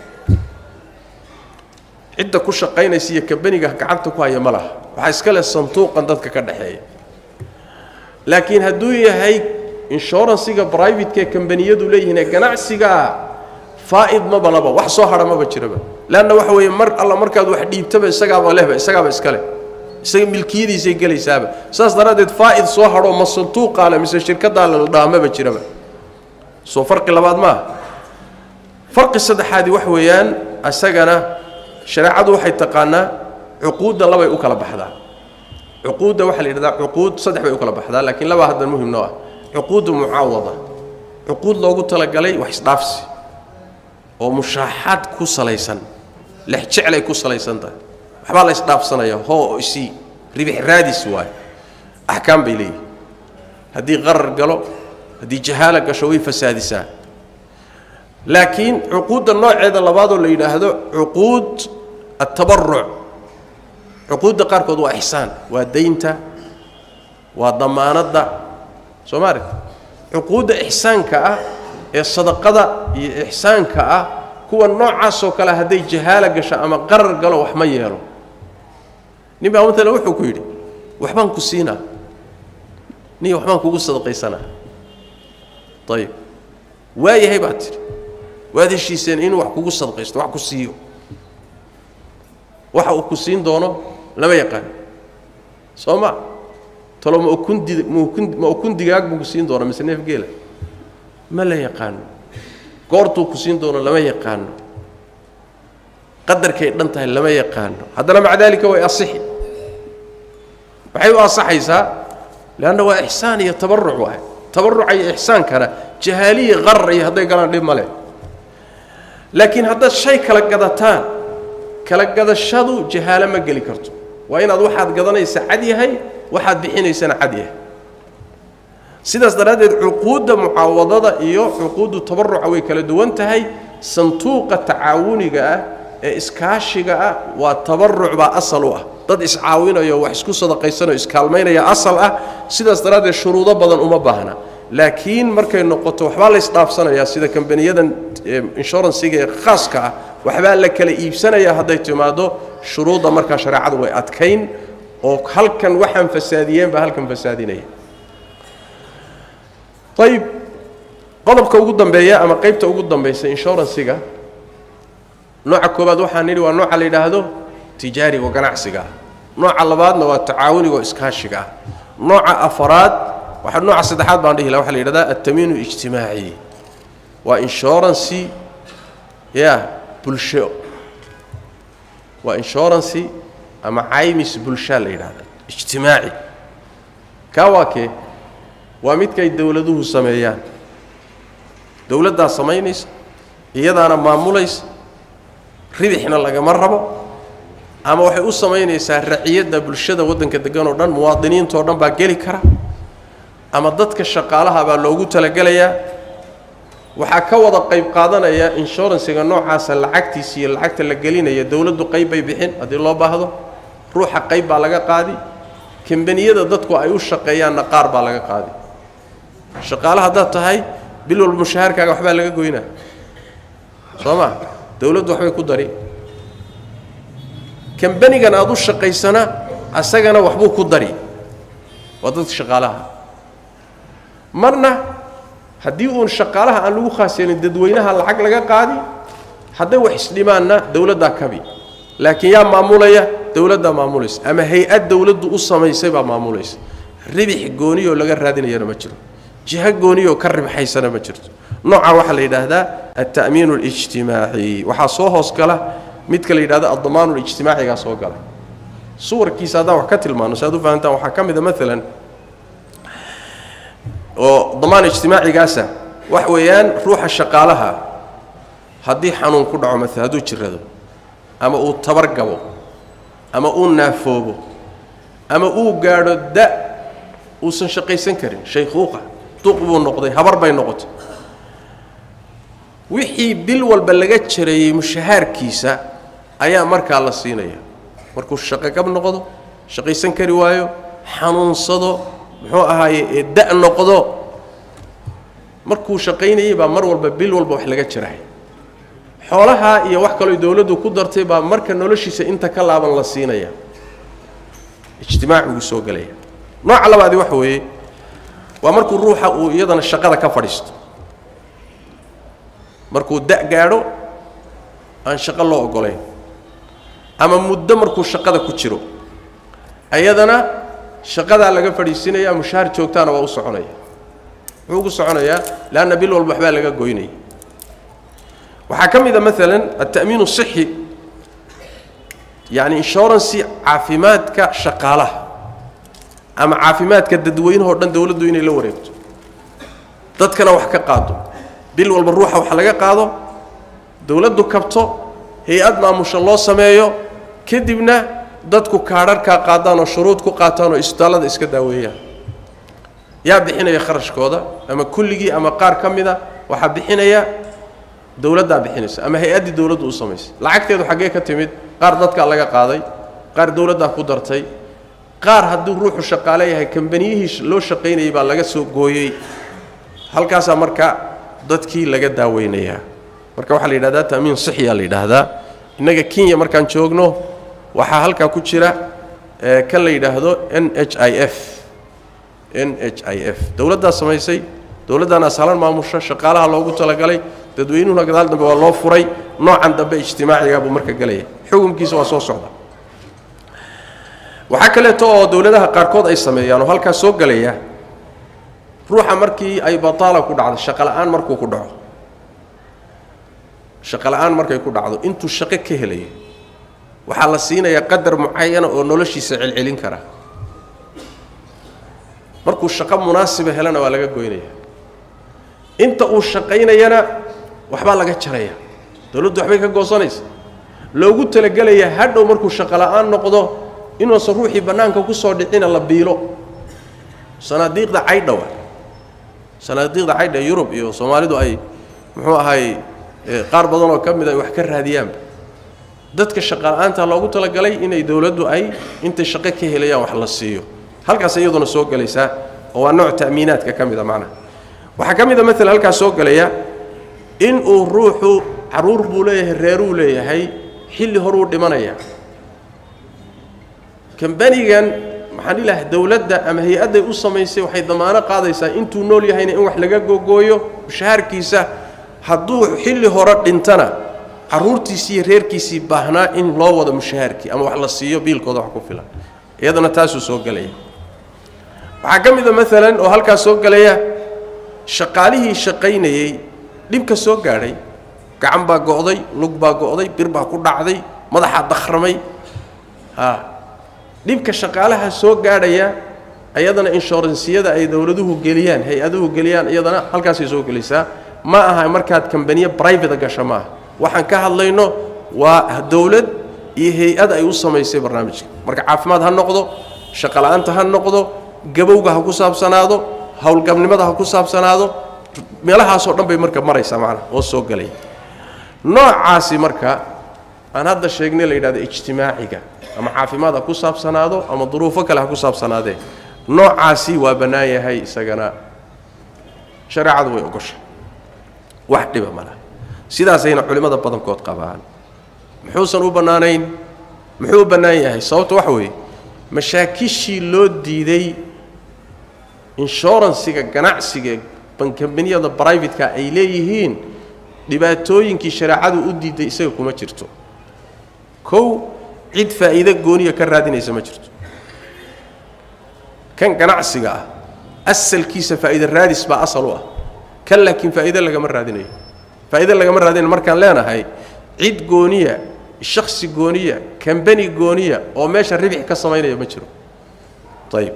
cidda ku shaqaynaysa iyo kambaniga gacanta ku haya ma laha waxaa iska leh sanduuqan dadka ka dhexeeya laakiin hadduu yahay inshuransiga brivatekee kambaniyadu leeyihiin ee ganacsigaa faa'id maba laba wax soo hadha maba jiraba leanna waxa weeye mar alla markaad wax dhiibtaba isagaaba lehba isagaaba iska leh isaga milkiyadiisay gelaysaaba saas daraaddeed faa'id soo hadhoo ma sanduuqaa le mise shirkaddaa la dhaha maba jiraba soo farqi labaad maaha farqi saddexaadi wax weeyaan isagana shareecadu waxay taqaanaa cuquudda labay u kala baxdaa cuquudda waxaa la yidhahdaa cuquud saddex bay u kala baxdaa laakiin laba haddan muhim noo ah cuquuddu mucaawada cuquud loogu talagalay wax isdhaafsi oo mushaaxaad ku salaysan lex jeclay ku salaysan tahay waxbaa la isdhaafsanaya hoo isii ribix raadis waayo axkaam bay leeyihin haddii qarar galo haddii jahaala gasho way fasaadisaa laakiin cuquudda nooceeda labaadoo la yidhaahdo cuquud atabaruc cuquudda qaarkood waa ixsaan waa daynta waa damaanadda soo ma aragta cuquudda ixsaanka ah ee sadaqada iyo ixsaanka ah kuwa noocaasoo kale hadday jahaala gasho ama qarar galo wax ma yeelo nin baa maalan wuxuu ku yidhi waxbaan ku siinaa niyo waxbaan kugu sadaqaysanaa ayib waayahay baad tidhi waad heshiiseen inuu wax kugu sadaqaysto wax ku siiyo waxa uu ku siin doono lama yaqaan soo ma talo ma ukun di maukun ma ukun digaag buu ku siin doona mise neef geela ma la yaqaano goortuu ku siin doono lama yaqaano qadarkay dhan tahay lama yaqaano haddana maca daalika way asixi waxay u ansaxaysaa leanna waa ixsaan iyo tabaruc waay tabaruca iyo ixsaankana jahaaliya qarar iyo hadday galaan dhib ma leh laakiin haddaad shay kala gadataan kala gadashadu jahaalo ma geli karto waa inaad waxaad gadanaysa cad yahay waxaad bixinaysana cad yahay sidaas daraaddeed cuquudda mucaawadada iyo cuquuddu tabaruca way kala duwan tahay santuuqa tacaawuniga ah ee iskaashiga ah waa tabaruc baa asal u ah dad iscaawinayo wax isku sadaqaysanayo iskaalmaynaya asal ah sidaas daraaddeed shuruudo badan uma baahna laakiin markay noqoto waxbaa la isdhaafsanayaa sida kambaniyadan inshuransiga ee khaaska ah waxbaa la kala iibsanayaa hadday timaado shuruudda markaa shareecadu way adkayn oo halkan waxaan fasaadiyeen baa halkan fasaadinaya ayib qodobka ugu dambeeya ama qaybta ugu dambaysa inshuransiga nooca koobaad waxaan nidhi waa nooca la yidhaahdo tijaariga oo ganacsiga ah nooca labaadna waa tacaawuniga oo iskaashiga ah nooca afaraad waxa nooca saddexaad baan dhihi laha waxa la yidhahdaa altamiinu ijtimaaci waa inshurancy ya bulsho waa inshurancy ama caymis bulshaa la yidhahda ijtimaaci kaa waa kee waa midkay dowladuhu sameeyaan dowladdaa samaynaysa iyadaana maamulaysa ribixna lagama rabo ama waxay u samaynaysaa raciyadda bulshada waddanka degan oo dhan muwaadiniintao dhan baa geli kara ama dadka shaqaalaha baa loogu talagelayaa waxaa ka wada qayb qaadanaya inshuransiga noocaasa lacagtiisa iyo lacagta la gelinaya dowladdu qayb bay bixin haddii loo baahdo ruuxa qayb baa laga qaadi kambaniyada dadku ay u shaqeeyaanna qaar baa laga qaadi shaqaale haddaad tahay bil walba mushahaarkaaga waxbaa laga goynaa soo ma dowladdu waxbay ku dari kambanigan aada u shaqaysana asagana waxbuu ku dari waa dadka shaqaalaha marna haddii uun shaqaalaha aan lagu khaas yeelin dadweynaha lacag laga qaadi hadday wax isdhimaanna dowladdaa kabi laakiin yaa maamulaya dowladdaa maamulaysa ama hay-ad dowladdu u samaysay baa maamulaysa ribix gooniyoo laga raadinayana ma jiro jiho gooniyoo ka ribxaysana ma jirto nooca waxaa la yidhaahdaa alta'miinu alijtimaaci waxaa soo hoos gala midka la yidhahdo addamaanu lijtimaacigaa soo gala suwarkiisa haddaan wax ka tilmaano si aad u fahantaan waxaa ka mid a maalan oo damaan ijtimaacigaasa wax weeyaan ruuxa shaqaalaha haddii xanuun ku dhaco maala hadduu jirado ama uu tabar gabo ama uu naafoobo ama uu gaadho da uusan shaqaysan karin shaykhuuqa duq buu noqday habar bay noqotay wixii bil walba laga jareeyey mushahaarkiisa ayaa markaa la siinaya markuu shaqogab noqdo shaqaysan kari waayo xanuunsado muxuu ahaaye ee da' noqdo markuu shaqaynayey baa mar walba bil walba wax laga jarahay xoolahaa iyo wax kaloo dowladdu ku dartay baa marka noloshiisa inta ka laaban la siinaya ijtimaaciguu soo gelaya nooca labaadi waxa weeye waa markuu ruuxa uu iyadana shaqada ka fadhiisto markuu da' gaadho aan shaqo loo oggolayn ama muddo markuu shaqada ku jiro ayadana shaqadaa laga fadhiisinaya mushaahar joogtaana waa u soconaya wuxuu ugu soconayaa leanna bil walba waxbaa laga goynaya waxaa ka mid a maalan alta'miin الصixi yani inshurancy caafimaadka shaqaalaha ama caafimaadka dadweynahao dhan dowladdu inay la wareegto dadkana wax ka qaado bil walba ruuxa wax laga qaado dowladdu kabto hay-ad maamusha loo sameeyo kadibna dadku kaadharhkaa qaadaan oo shuruud ku qaataan oo isbitaallada iska daaweeyaan yaa bixinaya kharashkooda ama kulligii ama qaar ka mida waxaa bixinaya dowladdaa bixinaysa ama hay-addii dowladdu u samaysay lacagteedu xaggee ka timid qaar dadkaa laga qaaday qaar dowladdaa ku dartay qaar hadduu ruuxu shaqaale yahay kambaniyihii loo shaqaynayay baa laga soo gooyey halkaasaa marka dadkii laga daaweynayaa marka waxaa la yidhahdaa ta'miin sixiyaa la yidhaahdaa innaga kenya markaan joogno waxaa halkaa ku jira kan la yidhaahdo n h i f n h i f dowladdaa samaysay dowladdaana ashalan maamusha shaqaalaha loogu talagalay dadweynuhuna gadaal dambe waa loo furay noocan dambe ijtimaacigaa buu marka gelaya xukunkiisa waa soo socda waxaa kaleeto oo dowladaha qaarkood ay sameeyaan oo halkaas soo gelaya ruuxa markii ay bataala ku dhacdo shaqola'aan markuu ku dhaco shaqola'aan markay ku dhacdo intuu shaqo ka helayo waxaa la siinayaa qadar mucayana oo noloshiisa celcelin kara markuu shaqo munaasiba helana waa laga goynaya inta uu shaqaynayana waxbaa laga jaraya dowladdu waxbay ka goosanaysa loogu talagelayaa hadhow markuu shaqo la'aan noqdo inuusan ruuxii bannaanka ku soo dhicina la biilo sanaadiiqda caydhawa sanaadiiqda caydha yurub iyo soomaalidu ay muxuu ahay qaar badan oo ka mid ay wax ka raadiyaanba dadka shaqala-aanta loogu talagalay inay dowladdu ay intay shaqo ka helayaan wax la siiyo halkaas iyaduna soo gelaysaa oo waa nooc ta'miinaadka ka mid a macnaha waxaa ka mid a maalan halkaas soo gelaya in uu ruuxu carruur buu leeyahay reeruu leeyahay xilli horuu dhimanaya kambanigan maxaan ilahay dowladda ama hay-adday u samaysay waxay damaano qaadaysaa intuu nool yahayna in wax laga gogooyo mushahaarkiisa hadduu xilli hore dhintana carruurtiisii iyo reerkiisii baahnaa in loo wado mushahaarkii ama wax la siiyo biilkooda wax ku filan iyadana taasuu soo gelaya waxaa ka mid a maalan oo halkaas soo gelaya shaqaalihii shaqaynayey dhibka soo gaadhay gacan baa go'day lug baa go'day bir baa ku dhacday madaxaa dakhramay a dhibka shaqaalaha soo gaadhaya ayadana inshuransiyada ay dowladuhu geliyaan hay-aduhu geliyaan iyadana halkaasay soo gelaysaa ma aha markaad kambaniye brivate gasho ma aha waxaan ka hadlayno waa dowlad iyo hay-ad ay u samaysay barnaamijka marka caafimaad ha noqdo shaqola'aanta ha noqdo gabowga ha ku saabsanaado howlgabnimada ha ku saabsanaado meelahaasoo dhan bay marka maraysaa macnaha oo soo gelaya noocaasi marka aan hadda sheegnay la yidhahdo ijtimaaciga ama caafimaad ha ku saabsanaado ama duruufo kale ha ku saabsanaadee noocaasi waa bannaan yahay isagana shareecadu way ogoshay wax dhiba malaha sidaasayna culimmada badankood qabaan muxuusan u bannaanayn muxuu u bannaan yahay sababta waxa weeye mashaakishii loo diiday inshuransiga ganacsiga bankambaniyada brivatka ay leeyihiin dhibaatooyinkii shareecadu u diiday isaga kuma jirto kow cid faa'iide gooniya ka raadinaysa ma jirto kan ganacsiga ah asalkiisa faa'iide raadis baa asal u ah kan laakiin faa'iide lagama raadinayo faa'iide lagama raadinayo markaan leenahay cid gooniya shaksi gooniya kambani gooniya oo meesha ribix ka samaynaya ma jiro ayib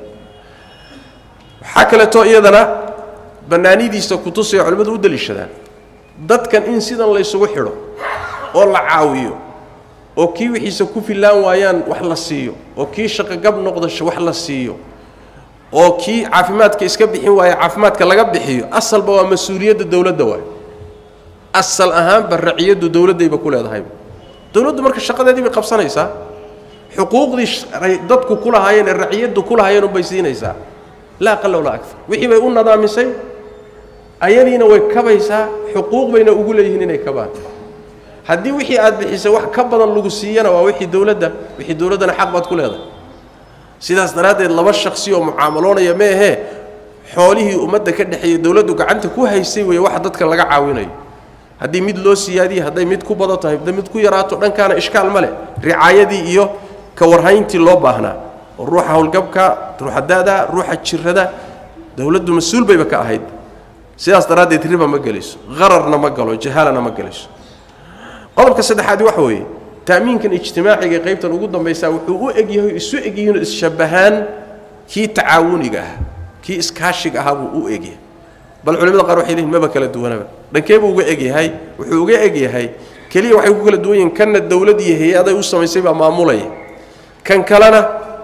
waxaa kaleeto iyadana bannaanidiisa kutusaya culimmadu u deliishadaan dadkan in sidan laysugu xidho oo la caawiyo oo kii wixiisa ku fillaan waayaan wax la siiyo oo kii shaqogab noqda wax la siiyo oo kii caafimaadka iska bixin waaya caafimaadka laga bixiyo asalba waa mas-uuliyadda dowladda waay asal ahaanba raciyaddu dowladdayba ku leedahayba dowladdu marka shaqadeedii bay qabsanaysaa xuquuqdii dadku ku lahaayeen ee raciyaddu ku lahaayeen unbay siinaysaa laa aqala walaa akar wixii bay u nadaamisay ayadiina way kabaysaa xuquuq bayna ugu leeyihiin inay kabaan haddii wixii aad bixisay wax ka badan lagu siiyana waa wixii dowladda wixii dowladdana xaq baad ku leedahay sidaas daraaddeed laba shaksi oo mucaamaloonaya ma ahee xoolihii ummadda ka dhexeeyey dowladdu gacanta ku haysay weeye waxa dadka laga caawinayo haddii mid loo siyaadiye hadday mid ku badan tahay hadday mid ku yaraato dhankaana ishkaal ma leh ricaayadii iyo ka warhayntii loo baahnaa oo ruuxa howlgabka ruuxa da'da ruuxa jirada dowladdu mas-uul bayba ka ahayd sidaas daraaddeed riba ma gelayso qararna ma galo jahaalana ma gelayso qodobka saddexaadi waxa weeye ta'miinkan ijtimaaciga qaybtan ugu dambaysaa wuxuu u egyahay isu egyihiinoo isshabbahaan kii tacaawuniga ah kii iskaashiga ahaa buu u egyahay bal culimada qaar waxay leeyihin maba kala duwanaba dhankee buu uga egyahay wuxuu uga egyahay keliya waxay ku kala duwan yihiin kanna dowlad iyo hay-aday u samaysay baa maamulaya kan kalena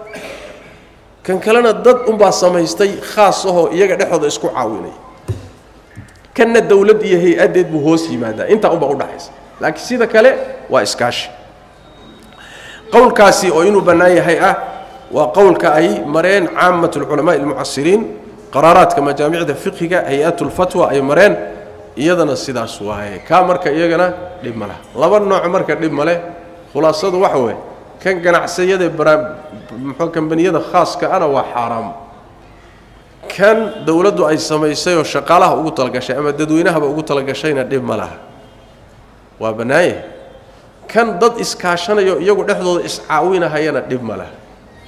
kan kalena dad unbaa samaystay khaas ahoo iyaga dhexooda isku caawinaya kanna dowlad iyo hay-addeed buu hoos yimaadaa intaa unbaa udhaxaysa laakiin sida kale waa iskaashi qowlkaasi oo inuu bannaan yahay ah waa qowlka ay mareen caamat alculamaai almucasiriin qaraaraadka majaamicda fiqhiga hay-atulfatwa ay mareen iyadana sidaas waaye kaa marka iyagana dhib ma leh laba nooc marka dhib ma leh khulaasadu waxa weeye kan ganacsayada mxuu kambaniyada khaaska ana waa xaaraam kan dowladdu ay samaysay oo shaqaalaha ugu talagashay ama dadweynahaba ugu talagashayna dhib ma laha waa bannaanye kan dad iskaashanayo iyagu dhexdooda iscaawinahayana dhib ma laha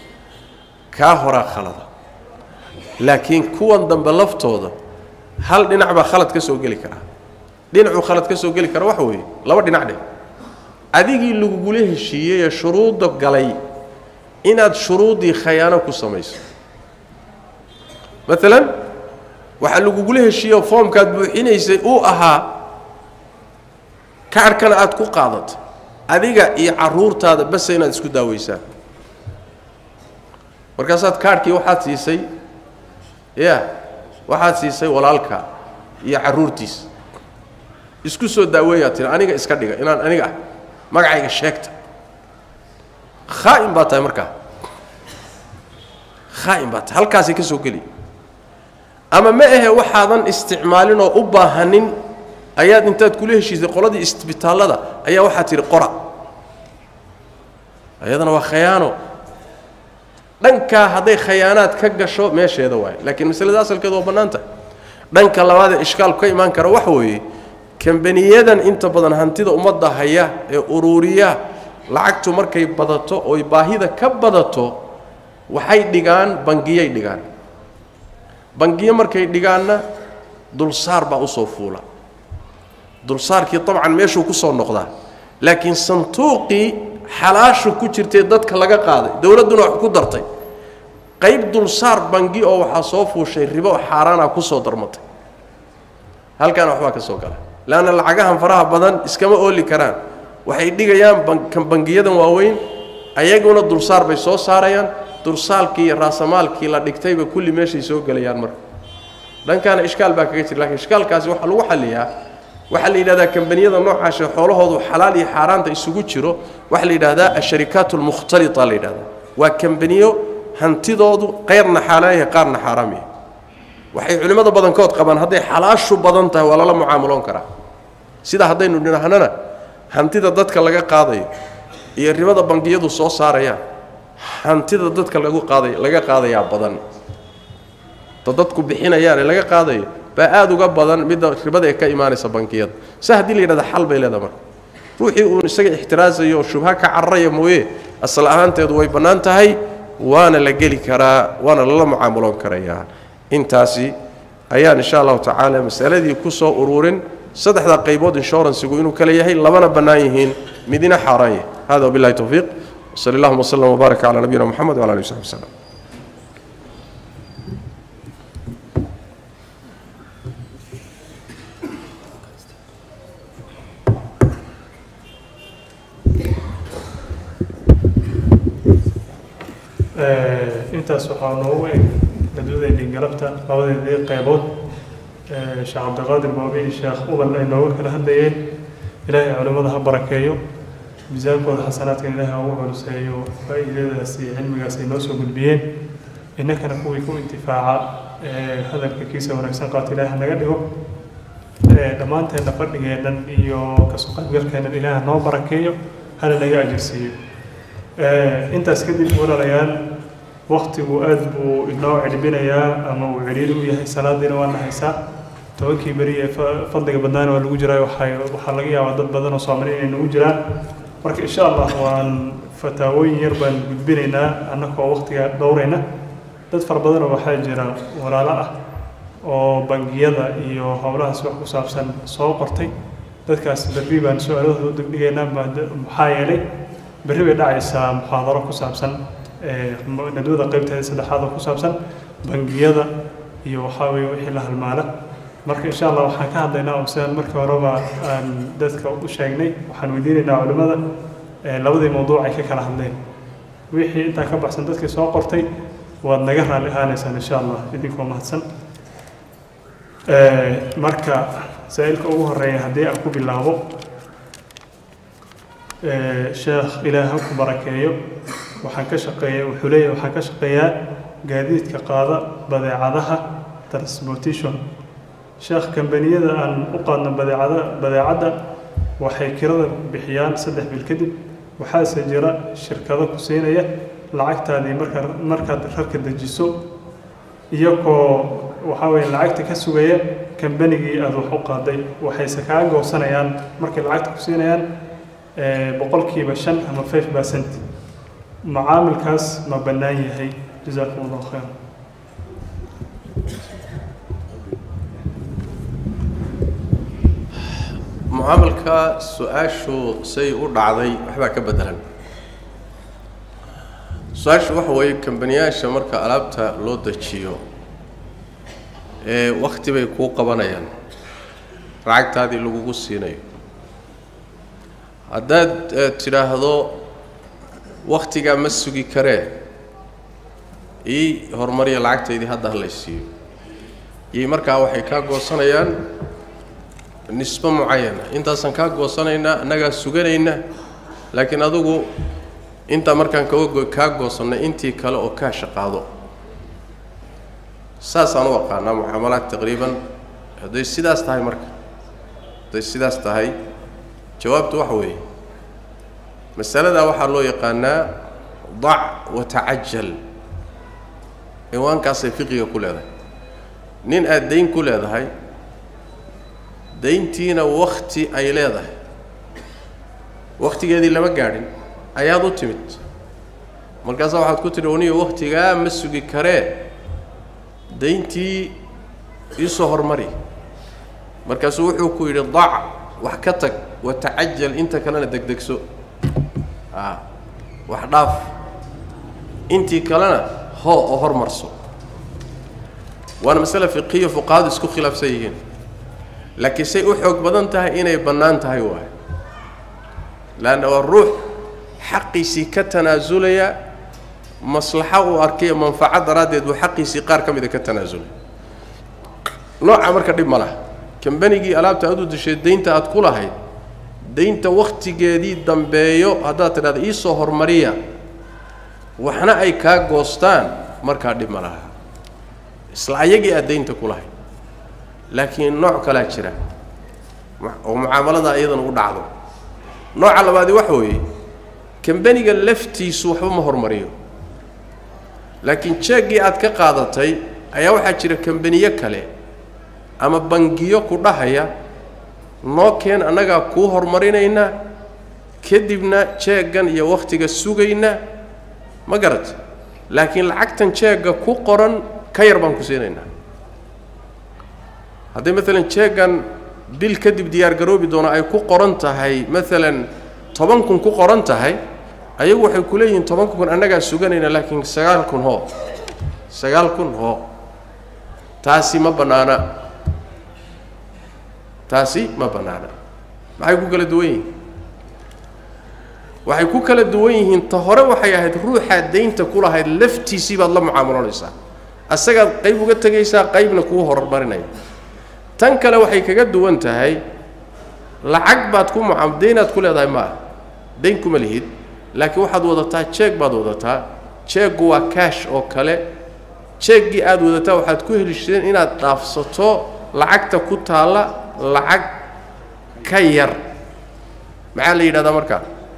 kaa horaa khalada laakiin kuwan dambe laftooda hal dhinac baa khalad ka soo geli karaa dhinacuu khalad ka soo geli kara waxa weeye laba dhinac dheh adigii lagugula heshiiyey ee shuruudda galay inaad shuruuddii khayaano ku samayso maalan waxaa lagugula heshiiye oo foomkaad buuxinaysay uu ahaa kaarhkana aad ku qaadato adiga iyo carruurtaada base inaad isku daaweysaan markaasaad kaarhkii waxaad siisay ya waxaad siisay walaalka iyo carruurtiisa isku soo daaweeyaa tiri aniga iska dhiga inaan aniga ah magacayga sheegta khaa'in baa tahay markaa khaa'in baa tahay halkaasay ka soo geli ama ma ahe waxaadan isticmaalin oo u baahanin ayaad intaad kula heshiisay qoladii isbitaallada ayaa waxaad tidhi qora ayadana waa khayaano dhankaa hadday khayaanaad ka gasho meesheeda waaye laakiin masalada asalkeeda waa bannaan tahay dhanka labaadee ishkaalku ka imaan kara waxa weeye kambaniyadan inta badan hantida ummadda haya ee uruuriya lacagtu markay badato oy baahida ka badato waxay dhigaan bangiyay dhigaan bangiyo markay dhigaanna dulsaar baa usoo fuula dulsaarkii dabcan meeshuu ku soo noqdaa laakiin santuuqii xalaashu ku jirtay dadka laga qaaday dowladduna wax ku dartay qayb dulsaar bangi oo waxaa soo fuushay ribo xaaraana ku soo darmatay halkaana waxbaa ka soo gala leanna lacagahan faraha badan iskama ooli karaan waxay dhigayaan kan bangiyadan waaweyn ayaguna dulsaar bay soo saarayaan dulsaalkii iyo raasamaalkii la dhigtayba kulli meeshay soo gelayaan marka dhankaana ishkaal baa kaga jira lakiin ishkaalkaasi waxaa lagu xalliyaa waxaa la yidhahdaa kambaniyada noocaashe xoolahoodu xalaal iyo xaaraanta isugu jiro waxaa la yidhahdaa asharikaat almukhtalita la yidhahdaa waa kambaniyo hantidoodu qayrna xaalaal yahay qaarna xaaraam yahay waxay culimmada badankood qabaan hadday xalaashu badan tahay waa lala mucaamaloon karaa sida haddaynu dhinahnana hantida dadka laga qaadayo iyo ribada bangiyadu soo saarayaan hantida dadka lagu qaaday laga qaadayaa badan da dadku bixinayaan ee laga qaadayo baa aada uga badan midda ribada ee ka imaanaysa bankiyada se haddii la yidhahda xal bay leedaha marka ruuxii uun isaga ixtiraasayo oo shubha ka cararaya mooye asal ahaanteedu way bannaan tahay waana la geli karaa waana lala mucaamaloon karayaa intaasi ayaan insha allahu tacaala masaladii ku soo ururin saddexda qaybood inshuransigu inuu kale yahay labana bannaan yihiin midina xaaraan yahay hada wabillahi towfiiq wsali allahuma wslm wbaarak calaa nabiyina moxamed wala alihi wsaxbi wslem intaas waxaa noogu eg dadwadeennii galabta labadeedii qaybood sheekh cabdiqaadir boobi iyo sheekh uban ay nooga kala hadlayeen ilaahay culimmada ha barakeeyo miisaankooda xasanaadkan ilaahay ha ugu culuseeyo faa'iidadaas iyo cilmigaas ay noo soo gudbiyeen innakana kuwii ku intifaaca hadalka kiisa wanaagsan qaata ilaahay ha naga dhigo dhammaanteenna fadhigeennan iyo kasoo qaybgalkeennan ilaahay ha noo barakeeyo hana naga ajirsiiyo intaas kadib walaalayaal waktigu aad buu inoo celbinayaa ama uu celiil u yahay salaadiina waa nahaysaa tobankii beri ee fadliga badnaana waa lagu jiraa waxay waxaa laga yaabaa dad badan oo soomaali inay nagu jiraan marka insha allah waan fataawooyin yar baan gudbinaynaa annagoo waktiga dhowrayna dad fara badanoo waxaa jira walaalo ah oo bangiyada iyo howlahaas wax ku saabsan soo qortay dadkaas berri baan su-aalahooda u degdhigaynaa maxaa yeelay berri bay dhacaysaa muxaadaro ku saabsan nadwada qaybteeda saddexaad oo ku saabsan bangiyada iyo waxaa weeye wixii la halmaala marka insha allah waxaan ka hadlaynaa oo sidaan markii horeba aan dadka u sheegnay waxaan weydiinaynaa culimmada labadii mawduuc ay ka kala hadleen wixii intaa ka baxsan dadkii soo qortay waad naga raalli ahaanaysaan insha allah idinkoo mahadsan marka saa-ilka ugu horeeya haddii aan ku bilaabo sheekh ilaah ha ku barakeeyo waxaan ka shaqeeya wuxuu leeyahay waxaan ka shaqeeyaa gaadiidka qaada badeecadaha transportation sheekh kambaniyada aan u qaadno badeecada badeecadda waxay kirada bixiyaan saddex bil kadib waxaase jira shirkado ku siinaya lacagtaadii marka markaad rarka dejiso iyagoo waxaa weeye lacagta ka sugaya kambanigii aada wax u qaaday waxayse kaa goosanayaan markay lacagta ku siinayaan boqolkiiba shan ama five percent macaamilkaas ma bannaan yahay jazaakum allahu khayr mucaamalka su-aashu say u dhacday waxbaa ka bedelan su-aashu waxa weeye kambaniyaasha marka alaabta loo dejiyo ee wakhti bay kuu qabanayaan lacagtaadii lagugu siinayo haddaad tidhaahdo wakhtigaa ma sugi karee ii horumariya lacagtaydii hadda ha laysiiyo iyo markaa waxay kaa goosanayaan nisbo mucayana intaasaan kaa goosanaynaa annagaa suganayna laakiin adugu intaa markaan kaga kaa goosannay intii kale oo kaa shaqaado saasaan u aqaanaa mucaamalaad taqriiban hadday sidaas tahay marka hadday sidaas tahay jawaabtu waxa weeye masaladaa waxaa loo yaqaanaa dac wa tacajal ciwaankaasay fiqiga ku leedahay nin aad dayn ku leedahay dayntiina wakti ay leedahay wakhtigeedii lama gaadhin ayaad u timid markaasaa waxaad ku tidhi oniyo wakhtigaa ma sugi karee dayntii iisoo hormari markaasuu wuxuu ku yidhi dac wax ka tag wa tacajal inta kalena degdegso a wax dhaaf intii kalena hoo oo hormarso waana masale fiqiya fuqahadu isku khilaafsan yihiin laakiin say u xoog badan tahay inay bannaan tahay waayo leanna waa ruux xaqiisii ka tanaasulaya maslaxo uu arkayo manfaco daraaddeed buu xaqiisii qaar ka mida ka tanaasulay nooca marka dhib ma laha kambanigii alaabta aad u dashay daynta aad ku lahayd daynta wakhtigeedii dambeeyo haddaad tidhahda iisoo hormariya waxna ay kaa goostaan markaa dhib ma laha isla ayagii aad daynta ku lahayd laakiin nooc kalaa jira oo mucaamalada iyadan u dhacdo nooca labaadi waxa weeye kambaniga laftiisu waxba ma hormariyo laakiin jeeggii aad ka qaadatay ayaa waxaa jira kambaniyo kale ama bangiyo ku dhahaya noo keen annagaa kuu hormarinayna kadibna jeeggan iyo wakhtiga sugayna ma garat laakiin lacagtan jeegga ku qoran ka yar baan ku siinaynaa hadday maalan jeeggan bil kadib diyaargaroobi doono ay ku qoran tahay maalan toban kun ku qoran tahay ayagu waxay ku leeyihiin tobanka kun annagaa suganayna laakiin sagaal kun hoo sagaal kun hoo taasi ma bannaana taasi ma bannaana maxay ku kala duwan yihiin waxay ku kala duwan yihiin ta hore waxay ahayd ruuxaad daynta ku lahayd laftiisii baad la mucaamaloonaysaa asagaad qayb uga tegaysaa qaybna kuu horumarinaya tan kale waxay kaga duwan tahay lacag baad ku mucaam daynaad ku leedahay ma ah dayn kuma lihid laakiin waxaad wadataa jeeg baad wadataa jeeggu waa kaash oo kale jeeggii aad wadataa waxaad ku helisheen inaad dhaafsato lacagta ku taalla lacag ka yar maxaa la yidhahdaa markaa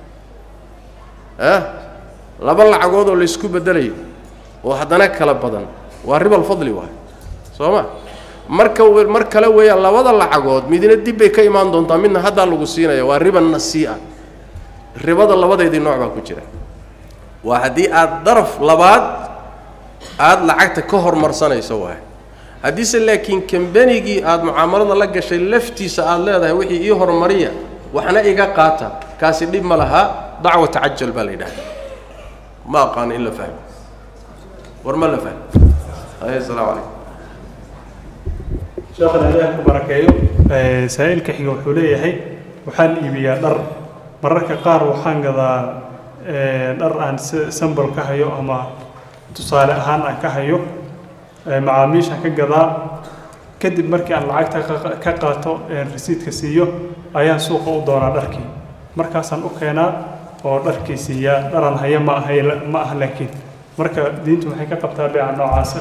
ah laba lacagood oo laysku beddelayo oo haddana kala badan waa ribal fadli waay soo ma marka mar kale weeyaan labada lacagood midna dib bay ka imaan doontaa midna haddaa lagu siinaya waa riba nasii'a ribada labadeedii nooc baa ku jira waa haddii aad daraf labaad aada lacagta ka hormarsanayso waay haddiise laakiin kambanigii aada mucaamalada la gashay laftiisa aada leedahay wixii ii horumariya waxna iga qaata kaasi dhib ma lahaa dacwa tacajal baa la yidhahda ma aqaano in la fahmo war ma la fahmo ay asalaamu calaykum sheekhana ilaah ku barakeeyo saa-iilka xiga wuxuu leeyahay waxaan iibiyaa dhar mararka qaar waxaan gadaa dhar aan sambol ka hayo ama tusaale ahaan aan ka hayo macaamiisha ka gadaa kadib markii aan lacagta ka qaato rasiidka siiyo ayaan suuqa u doonaa dharkii markaasaan u keenaa oo dharkii siiyaa dharan haya ma aha ma aha laakiin marka diintu waxay ka qabtaa beeca noocaasa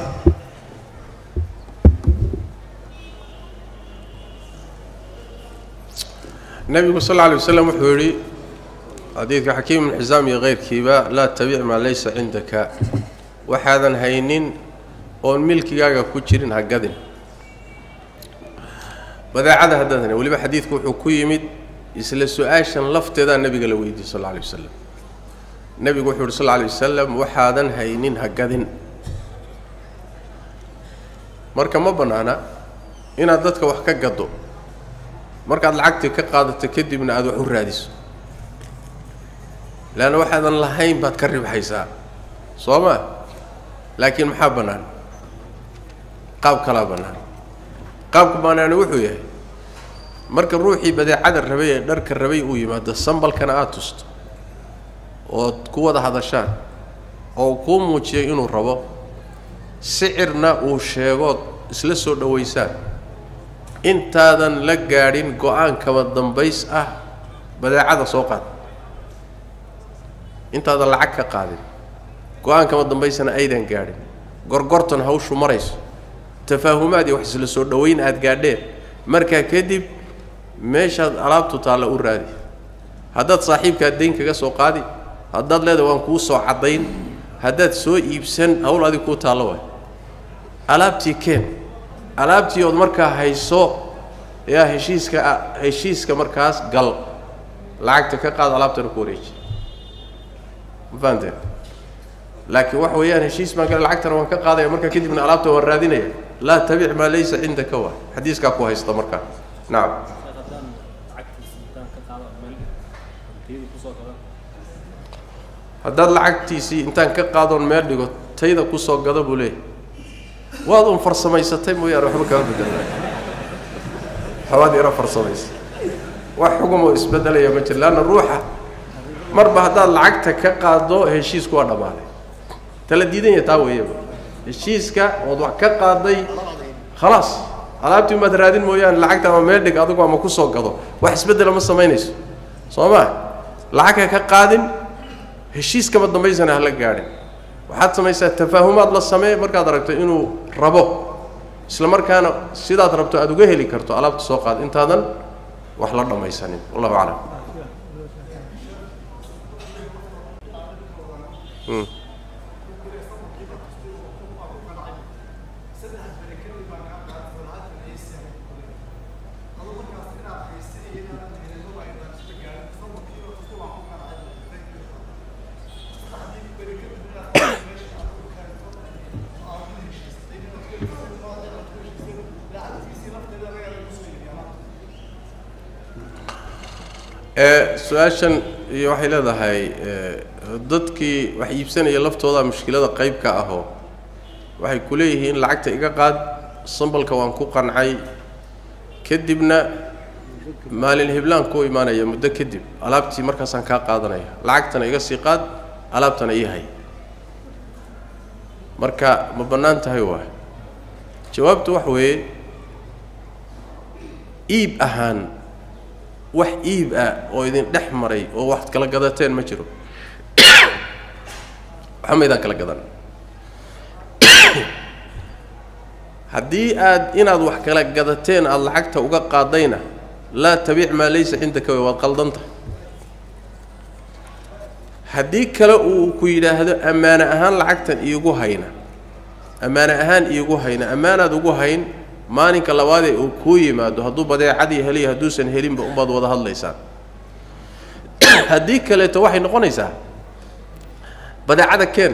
nebigu sal lla lay waslam wuxuu yidhi xadiidka xakiim ibn xisaam iyo keyrkiiba laa tabic maa laysa cindaka waxaadan haynin oon milkigaaga ku jirin ha gadin badeecada haddaad hayn weliba xadiidku wuxuu ku yimid isla su-aashan lafteedaa nebiga la weydiiyey sal lla alay wasalam nebigu wuxuu yidhi sal lla alay wasalam waxaadan haynin ha gadin marka ma bannaana inaad dadka wax ka gaddo markaad lacagtii ka qaadato kadibna aada wax u raadiso leanna waxaadan lahayn baad ka ribxaysaa soo ma laakiin maxaa bannaan qaab kalaa bannaan qaabka bannaani wuxuu yahay marka ruuxii badeecada rabay ee dharka rabay uu yimaado sambalkana aada tusto ood ku wada hadashaan oo kuu muujiyay inuu rabo sicirna uu sheegood isla soo dhowaysaan intaadan la gaadhin go-aan kaba dambays ah badeecada soo qaad intaadan lacag ka qaadin go-aan kaba dambaysana aydan gaadhin gorgortan hawshu marayso tafaahumaad iyo wax isla soo dhowayn aada gaadheen markaa kadib meeshaad alaabtu taalla u raadi haddaad saaxiibkaad dayn kaga soo qaadi haddaad leedahay waan kuu soo caddayn haddaad soo iibsan hawl adig kuu taallo waay alaabtii keen alaabtii ood markaa hayso yaa heshiiska heshiiska markaas gal lacagta ka qaad alaabtana ku wareeji ma fahanteen laakiin waxa weeyaan heshiis baan gale lacagtana waan ka qaadaya markaa kadibna alaabta waan raadinaya laa tabic maa laysa cindaka waay xadiiskaa ku haysta markaa nacam haddaad lacagtiisii intaan ka qaadoon meel dhigo tayda kusoo gada buu leeyahy waad un farsamaysatay mooyaane waxba kama bedelna xawaad yaro farsamaysa wax xugumoo isbedelaya ma jir leanna ruuxa marba haddaad lacagta ka qaado heshiisku waa dhammaaday tala diidan ya taa weeyaba heshiiska ood wax ka qaaday khalaas alaabtii umaad raadin mooyaane lacagta ama meel dhig adigu ama kusoo gado wax isbedela ma samaynayso soo ma lacagka ka qaadin heshiis kama dambaysana hala gaadhin waxaad samaysaa tafaahumaad la samee markaad aragto inuu rabo isla markaana sidaad rabto aada uga heli karto alaabta soo qaad intaadan wax la dhammaysanin wallahu aclam su-aashan iyo waxay leedahay dadkii wax iibsanaya laftooda mushkilada qayb ka ahoo waxay ku leeyihiin lacagta iga qaad sambalka waan ku qancay kadibna maalin hiblaan kuu imaanaya muddo kadib alaabtii markaasaan kaa qaadanaya lacagtana iga sii qaad alaabtana ii hay marka ma bannaan tahay waa jawaabtu wax weeye iib ahaan wax iib ah oo idin dhex maray oo wax kala gadateen ma jiro waxba maydaan kala gadan haddii aad inaad wax kala gadateen aada lacagta uga qaadayna laa tabiic maa laysa cindaka wey waad qaldanta haddii kale uu ku yidhaahdo ammaane ahaan lacagtan iigu hayna ammaane ahaan iigu hayna ammaanaad ugu hayn maalinka labaadee uu kuu yimaado hadduu badeecadii heliya hadduusan helinba unbaad wada hadlaysaan haddii kaleeto waxay noqonaysaa badeecada keen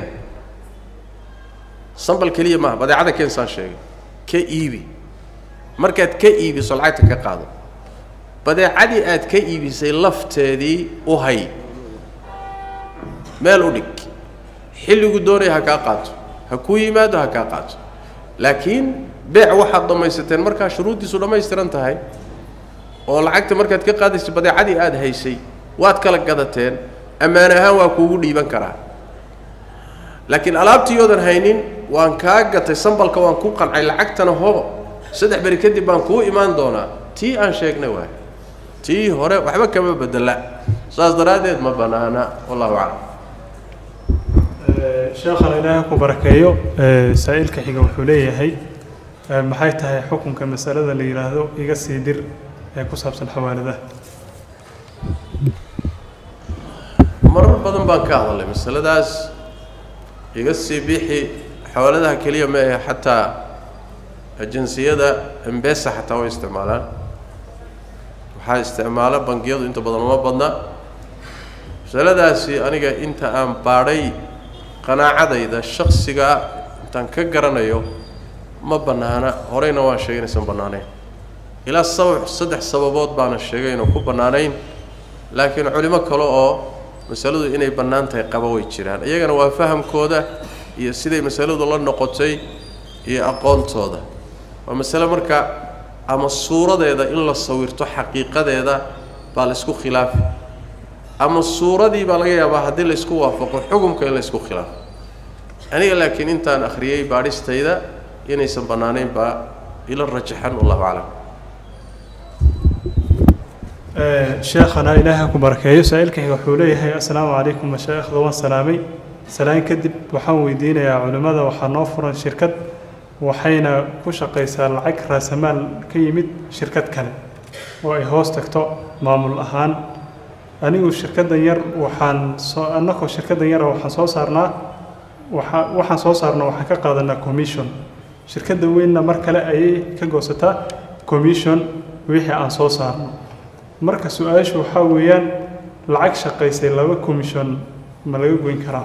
sambal keliya maaha badeecada keen saan sheegay ka iibi markaad ka iibiso lacagta ka qaado badeecadii aad ka iibisay lafteedii u hay meel u dhig xilligu doonaya ha kaa qaato ha kuu yimaado ha kaa qaato laakiin beec waxaad dhammaysateen markaa shuruuddiisu dhammaystiran tahay oo lacagta markaad ka qaadaysa badeecadii aada haysay waad kala gadateen ammaan ahaan waa kuugu dhiiban karaa laakiin alaabtiiyoodan haynin waan kaa gatay sambalka waan ku qancay lacagtana hobo saddex beri kadib baan kuu imaan doonaa tii aan sheegnay waay tii hore waxba kama bedela saas daraaddeed ma bannaana wallahu aclam sheekhana ilaahay ku barakeeyo saa-iilka xiga wuxuu leeyahay maxay tahay xukunka masalada la yidhaahdo iga sii dir ee ku saabsan xawaaladaha marar badan baan ka hadalnay masaladaas iga sii bixi xawaaladaha keliya ma ahe xataa ajansiyada embesa xataa way isticmaalaan waxaa isticmaala bangiyadu inta badan uma badna masaladaasi aniga inta aan baadhay qanaacadayda shaksiga intaan ka garanayo ma bannaana horeyna waan sheegay inaysan bannaanayn ilaa sabab saddex sababood baana sheegay inuu ku bannaanayn laakiin culimo kale oo masaladu inay bannaan tahay qaba way jiraan iyagana waa fahamkooda iyo siday masaladu la noqotay iyo aqoontooda waa masale marka ama suuradeeda in la sawirto xaqiiqadeeda baa la isku khilaafi ama suuradii baa laga yaabaa haddii la isku waafaqo xukumka in la isku khilaafo aniga laakiin intaan akhriyey baadhistayda inaysan bannaanayn baa ila rajaxan wallahu aclam sheekhana ilaahay ku barakeeyo saa-iilkayga wuxuu leeyahay assalaamu calaykum mashaayikhda waan salaamay salaan kadib waxaan weydiinayaa culimmada waxaa noo furan shirkad waxayna ku shaqaysaa lacag raasamaal ka yimid shirkad kale oo ay hoos tagto maamul ahaan anigu shirkaddan yar waxaan soo annagoo shirkaddan yara waxaan soo saarnaa waxa waxaan soo saarnaa waxaan ka qaadanaa commission shirkadda weynna mar kale ayay ka goosataa commission wixii aan soo saarno marka su-aashu waxaa weeyaan lacag shaqaysay laba commission ma laga goyn karaa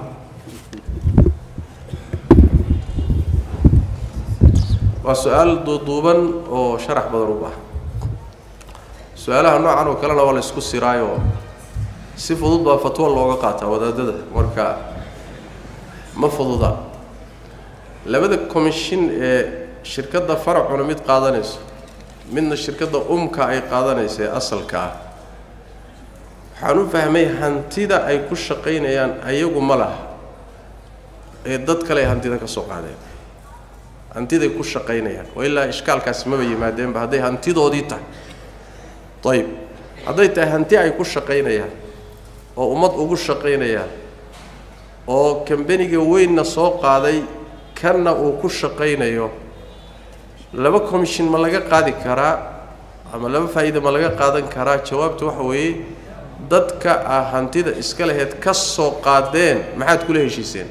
waa su-aal duuduuban oo sharax badan u baahan su-aalaha noocan oo kalena waa la isku siraayo si fudud baa fatwo looga qaataa wadaadada marka ma fududa labada commission ee shirkadda faracuna mid qaadanayso midna shirkadda umka ay qaadanaysa ee asalka ah waxaan u fahmay hantida ay ku shaqaynayaan ayagu ma laha ee dad kale ay hantida ka soo qaadeen hantiday ku shaqaynayaan oo ilaa ishkaalkaasi maba yimaadeenba hadday hantidoodii tahay ayib hadday tahay hanti ay ku shaqaynayaan oo ummad ugu shaqaynayaan oo kambeniga weynna soo qaaday kanna uu ku shaqaynayo laba commission ma laga qaadi karaa ama laba faa'iida ma laga qaadan karaa jawaabtu waxa weeye dadka ah hantida iska laheyd ka soo qaadeen maxaad kula heshiiseen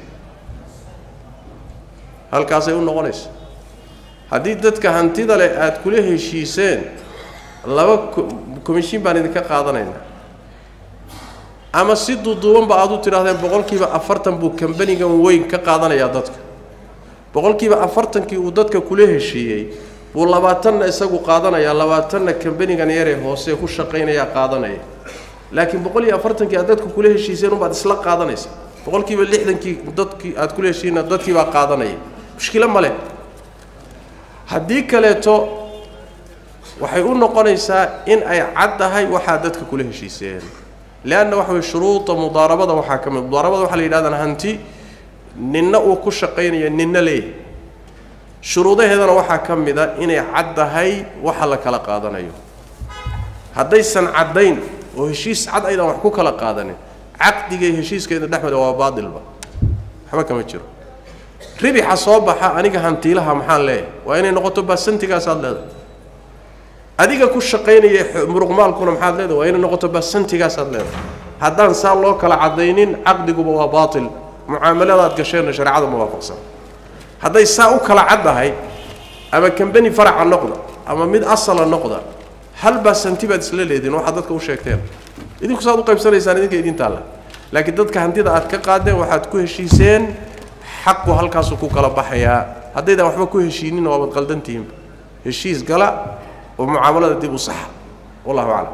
halkaasay u noqonaysa haddii dadka hantida leh aada kula heshiiseen laba commission baan idinka qaadanaynaa ama si duuduubanba aada u tidhahdeen boqolkiiba afartan buu kambanigan weyn ka qaadanayaa dadka boqolkiiba afartankii uu dadka kula heshiiyey buu labaatanna isagu qaadanayaa labaatanna kambanigan yaree hoose ku shaqaynayaa qaadanaya laakiin boqol iyo afartankii aad dadka kula heshiiseen unbaad isla qaadanaysa boqolkiiba lixdankii dadkii aad kula heshiina dadkii baa qaadanaya mushkilo ma leh haddii kaleeto waxay u noqonaysaa in ay cad tahay waxaa dadka kula heshiiseen leanna waxa weye shuruuda mudaarabada waxaa ka mid mudaarabada waxaa la yidhahdaan hanti ninna uu ku shaqaynayo ninna leeyahay shuruudaheedana waxaa ka mid a inay cad tahay waxa la kala qaadanayo haddaysan caddayn oo heshiis cad aydan wax ku kala qaadanin caqdigay heshiiskeeda dhexmeda waa baatilba waxba kama jiro ribixa soo baxa aniga hantiilaha maxaan leeyahay waa inay noqoto baasantigaasaad leedahay adiga ku shaqaynaya muruqmaalkuna maxaad leedahay waa inay noqoto baasantigaasaad leedahay haddaan saa loo kala caddaynin caqdiguba waa baatil mucaamaladaad gasheenna shareecada muwaafaqsan hadday saa u kala caddahay ama kambani faraca noqda ama mid asala noqda hal baasanti baad isla leediin waxaad dadka u sheegteen idinku saad u qaybsanaysaan idinka idin taalla laakiin dadka hantida aad ka qaadeen waxaad ku heshiiseen xaqu halkaasuu ku kala baxayaa haddaydan waxba ku heshiinin waabad qaldantihiinba heshiis gala oo mucaamalada dib u saxa wallahu aclam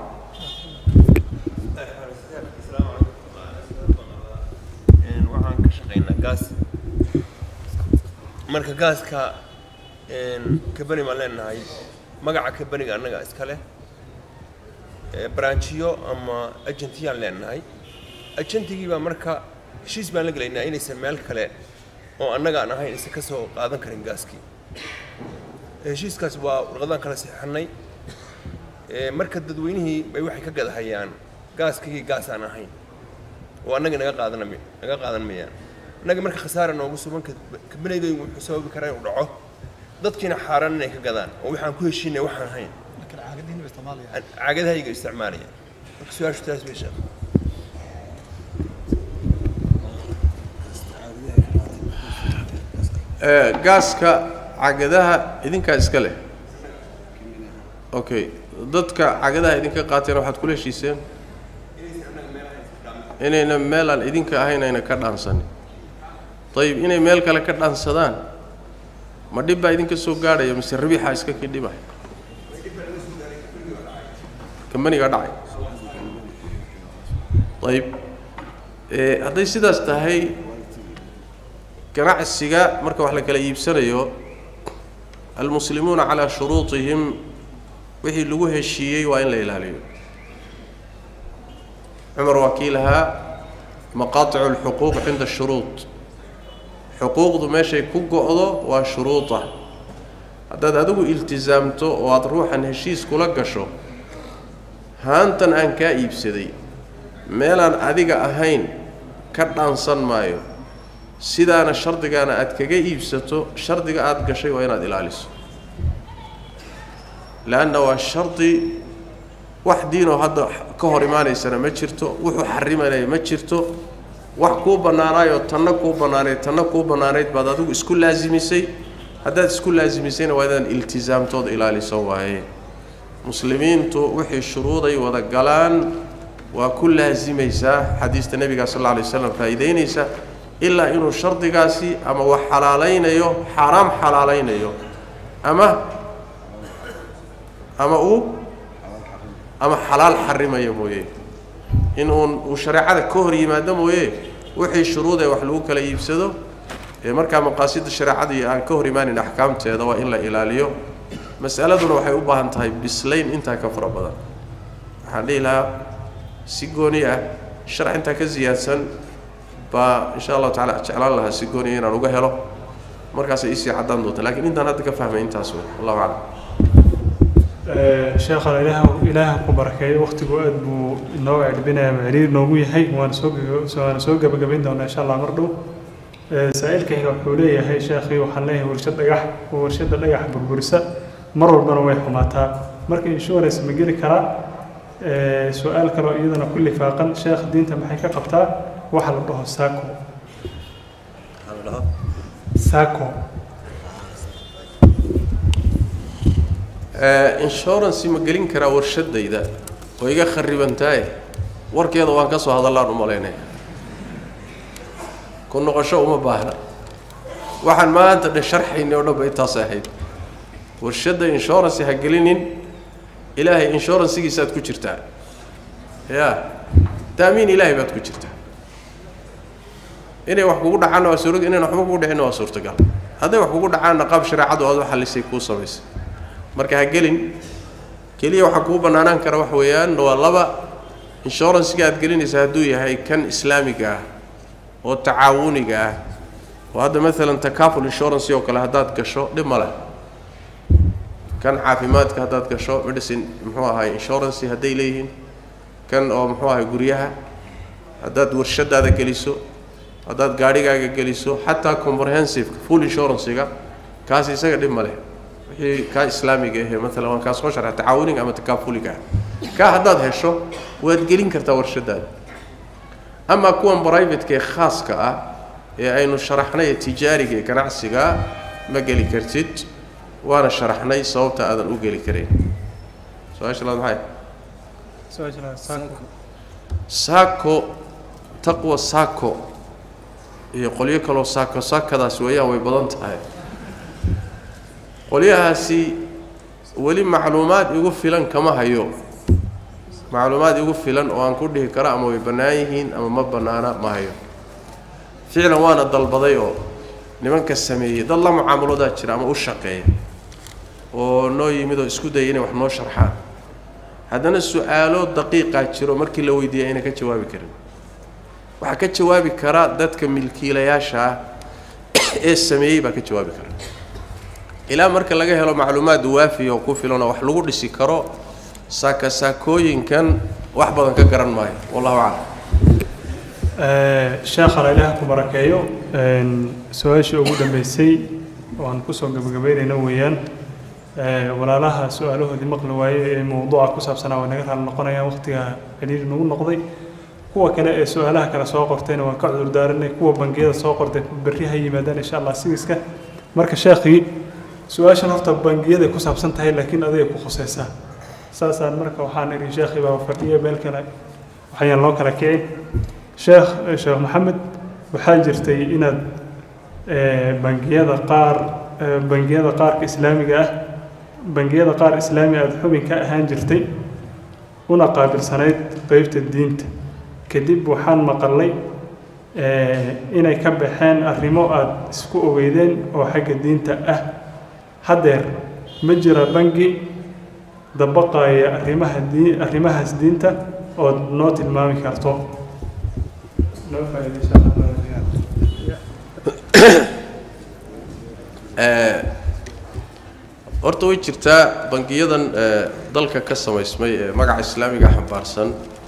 waxaan ka shaqaynaa gaas marka gaaska kabani baan leenahay magaca kabaniga annaga iska leh branchiyo ama agentiyaan leenahay agentigii baa marka heshiis baan la gelaynaa inaysan meel kale oo annaga aan ahayn aysan ka soo qaadan karin gaaskii heshiiskaas waa warqadaan kala saxixannay marka dadweynihii bay waxay ka gadahayaan gaaskii gaas aan ahayn oo annaga naga qaadan naga qaadan mayaan annaga marka khasaara noogu sugan kabanaydooyin wuxuu sababi karaa inuu dhaco dadkiina xaaraan inay ka gadaan oo waxaan ku heshiinay waxaan ahayn caagadahayga isticmaalaya marka su-aashu taas bay sheekh gaaska cagadaha idinkaa iska leh okay dadka cagadaha idinka qaateen waxaad kula heshiiseen inayna meel aan idinka ahayn ayna ka dhaansanin ayib inay meel kale ka dhaansadaan ma dhib baa idinka soo gaadhaya mise rabiixaa iska kii dhibay kambanigaa dhacay ayib hadday sidaas tahay ganacsiga marka wax la kala iibsanayo almuslimuuna calaa shuruutihim wixii lagu heshiiyey waa in la ilaaliyo cumar waa kii lahaa maqaaticu alxuquuq cinda shuruud xuquuqdu meeshay ku go-do waa shuruuda haddaad adigu iltisaamto oo aada ruuxan heshiis kula gasho haantan aan kaa iibsaday meelaan adiga ahayn ka dhaansan maayo sidaana shardigaana aad kaga iibsato shardiga aada gashay waa inaad ilaaliso leanna waa shardi wax diinoo hadda ka hor imaanaysana ma jirto wuxuu xarimanaya ma jirto wax kuu bannaanaayoo tanna kuu bannaanayd tanna kuu bannaanayd baad adigu isku laasimisay haddaad isku laasimisayna waa inaan iltisaamtood ilaaliso waaye muslimiintu wixii shuruuday wada galaan waa ku laasimaysaa xadiista nebiga sal alla alay waslam faa'iidaynaysa ilaa inuu shardigaasi ama wax xalaalaynayo xaaraam xalaalaynayo ama ama uu ama xalaal xarimayo mooye in uun uu shareecada ka hor yimaado mooye wixii shuruudee wax lagu kala iibsado ee markaa maqaasida shareecadii aan ka hor imaanin axkaamteeda waa in la ilaaliyo mas'aladuna waxay u baahan tahay bislayn intaa ka fara badan waxaan dhihi lahaa si gooni ah sharax intaa ka siyaadsan baa insha allahu tacala jeclaan lahaa si gooniya inaan uga helo markaasay isii caddaan doonta lakiin intaan hadda ka fahmay intaas wey allahu aclam sheekhana ilaah ilaaha ku barakeeyo wakhtigu aad buu inoo celbinaya maciriir noogu yahay waana soo waana soo gebagabayn doonaa insha allah mar dhow saa-iilkayga wuxuu leeyahay sheekhii waxaan leeyahay warshad dhagax oo warshadda dhagax burburisa mar walbana way xumaataa marka insurance ma geli karaa su-aal kaloo iyadana ku lifaaqan sheekh diinta maxay ka qabtaa waxa la dhaho saco saco insurance ma gelin karaa warshadayda oo iga kharibantaaye warkeeda waan ka soo hadallaan u malaynaya ku noqosho uma baahna waxaan maanta dhe sharxaynay oo dhan ba intaas ahayd warshadda insurance ha gelinin ilaahay inshuransigiisaad ku jirtaa ya taamiin ilaahay baad ku jirtaa inay wax kugu dhacaanna waa suura inayn waxba kugu dhicinna waa suurtagal hadday wax kugu dhacaanna qaab shareecadu aad u xallisay kuu samaysay marka ha gelin keliya waxaa kuu bannaanaan kara wax weeyaan waa laba inshuransiga aad gelinaysa hadduu yahay kan islaamiga ah oo tacaawuniga ah oo hadda maalan takaful insurance oo kale haddaad gasho dhib ma leh kan caafimaadka haddaad gasho medicine muxuu ahay insurance hadday leeyihiin kan oo muxuu ahay guryaha haddaad warshadaada geliso haddaad gaadhigaaga geliso xataa comprehensive full insurancyga kaas isaga dhib ma leh wixii kaa islaamiga ahee maalan waan kaa soo sharxa tacaawuniga ama takaafuliga ah kaa haddaad hesho waad gelin kartaa warshadaada amaa kuwan brivateka ee khaaska ah ee aynu sharaxnay ee tijaariga ee ganacsigaa ma geli kartid waana sharaxnay sababta aadan u geli karayn su-aasha laad maxay saako taqwa saako iyo qolyo kaloo saako saakadaas weeyaan way badan tahay qolyahaasi weli macluumaad igu filan kama hayo macluumaad igu filan oo aan ku dhihi karo ama way bannaan yihiin ama ma bannaana ma hayo ficlan waana dalbaday oo nimanka sameeyey dad la mucaamaloodaa jira ama u shaqeeya oo noo yimid oo isku dayay inay wax noo sharxaan haddana su-aalo daqiiqaa jiro markii la weydiiya ayna ka jawaabi karin waxaa ka jawaabi kara dadka milkiilayaasha ah ee sameeyey baa ka jawaabi kara ilaa marka laga helo macluumaad waafiya oo ku filan oo wax lagu dhisi karo saaka saakooyinkan wax badan ka garan maayo wallahu aclam sheekhana ilaah ku barakeeyo su-aashii ugu dambeysay oo aan kusoo gabagabeynayna weeyaan walaalaha su-aalahoodii maqli waaye ee mawduuca ku saabsanaa way naga raali noqonayaan waqtiga celiiri nagu noqday kuwa kale ee su-aalaha kale soo qortayna waan ka cudur daaranay kuwa bangiyada soo qortay berri ha yimaadaan insha allah sigiska marka sheekhii su-aashan horta bangiyada ku saabsan tahay laakiin adigay ku khusaysaa saasaan marka waxaan idhi sheekhii baa fadhiya meel kale waxayaan loo kala kicin sheekh sheekh maxamed waxaa jirtay inaad bangiyada qaar bangiyada qaarka islaamiga ah bangiyada qaar islaami aada xubin ka ahaan jirtay una qaabilsanayd qeybta diinta kadib waxaan maqalnay inay ka baxeen arrimo aada isku ogeydeen oo xagga diinta ah haddeer ma jira bangi dabaqaya arrimaha diin arrimahaas diinta ood noo tilmaami karto noo faa'iidaysa horta way jirtaa bangiyadan dalka ka samaysmay ee magaca islaamiga xambaarsan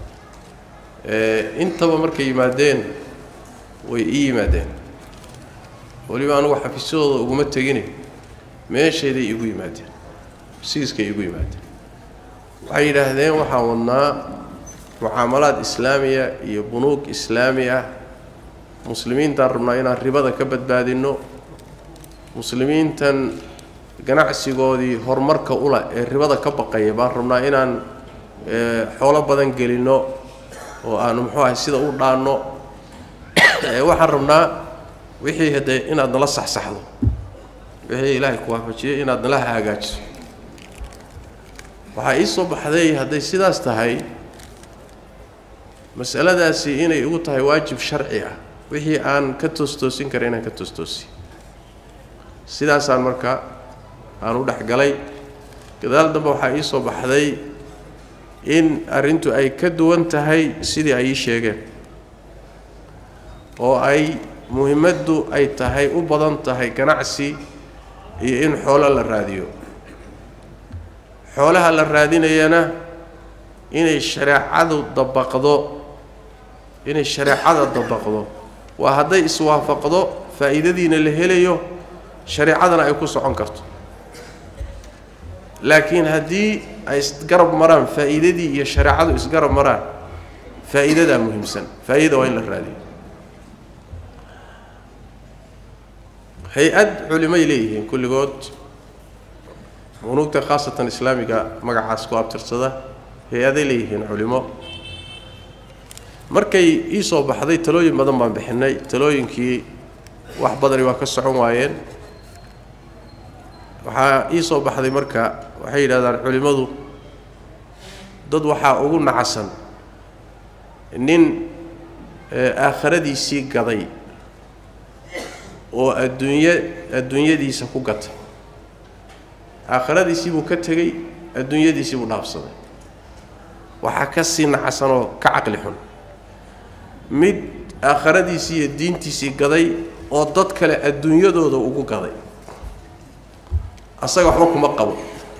intaba markay yimaadeen way ii yimaadeen weliba anugu xafiisyadooda uguma tegine meeshayday igu yimaadeen siiskay igu yimaadeen waxay yidhaahdeen waxaan wadnaa mucaamalaad islaamiya iyo bunuug islaami ah muslimiintaan rabnaa inaan ribada ka badbaadinno muslimiintan ganacsigoodii horumarka ula ee ribada ka baqaya baan rabnaa inaan xoolo badan gelinno oo aanu muxuu ahay sida u dhaanno waxaan rabnaa wixii haddee inaad nala saxsaxdo wixii ilaahay ku waafajiyey inaad nala hagaajiso waxaa ii soo baxday hadday sidaas tahay masaladaasi inay igu tahay waajib sharci ah wixii aan ka toostoosin kara inaan ka toostoosiy sidaasaan marka aan u dhex galay gadaal dambe waxaa ii soo baxday in arrintu ay ka duwan tahay sidii ay ii sheegeen oo ay muhimaddu ay tahay u badan tahay ganacsi iyo in xoolo la raadiyo xoolaha la raadinayana inay shareecadu dabaqdo inay shareecada dabaqdo waa hadday iswaafaqdo faa'iidadiina la helayo shareecadana ay ku socon karto laakiin haddii ay isgarab maraan faa'iidadii iyo shareecadu isgarab maraan faa'iidadaa muhiimsan faa'iida waa in la raadiyo hay-ad culimay leeyihiin kulligood bunuugta khaasatan islaamiga magacaas ku abtirsada hay-aday leeyihiin culimo markay ii soo baxday talooyin badan baan bixinay talooyinkii wax badani waa ka socon waayeen waxaa ii soo baxday marka waxay yidhahdaan culimmadu dad waxaa ugu nacasan nin aakhiradiisii gaday oo adduunye adduunyadiisa ku gatay aakhiradiisii buu ka tegey adduunyadiisii buu dhaafsaday waxaa ka sii nacasan oo ka caqli xun mid aakhiradiisii iyo diintiisii gaday oo dad kale adduunyadooda ugu gaday asaga waxba kuma qabo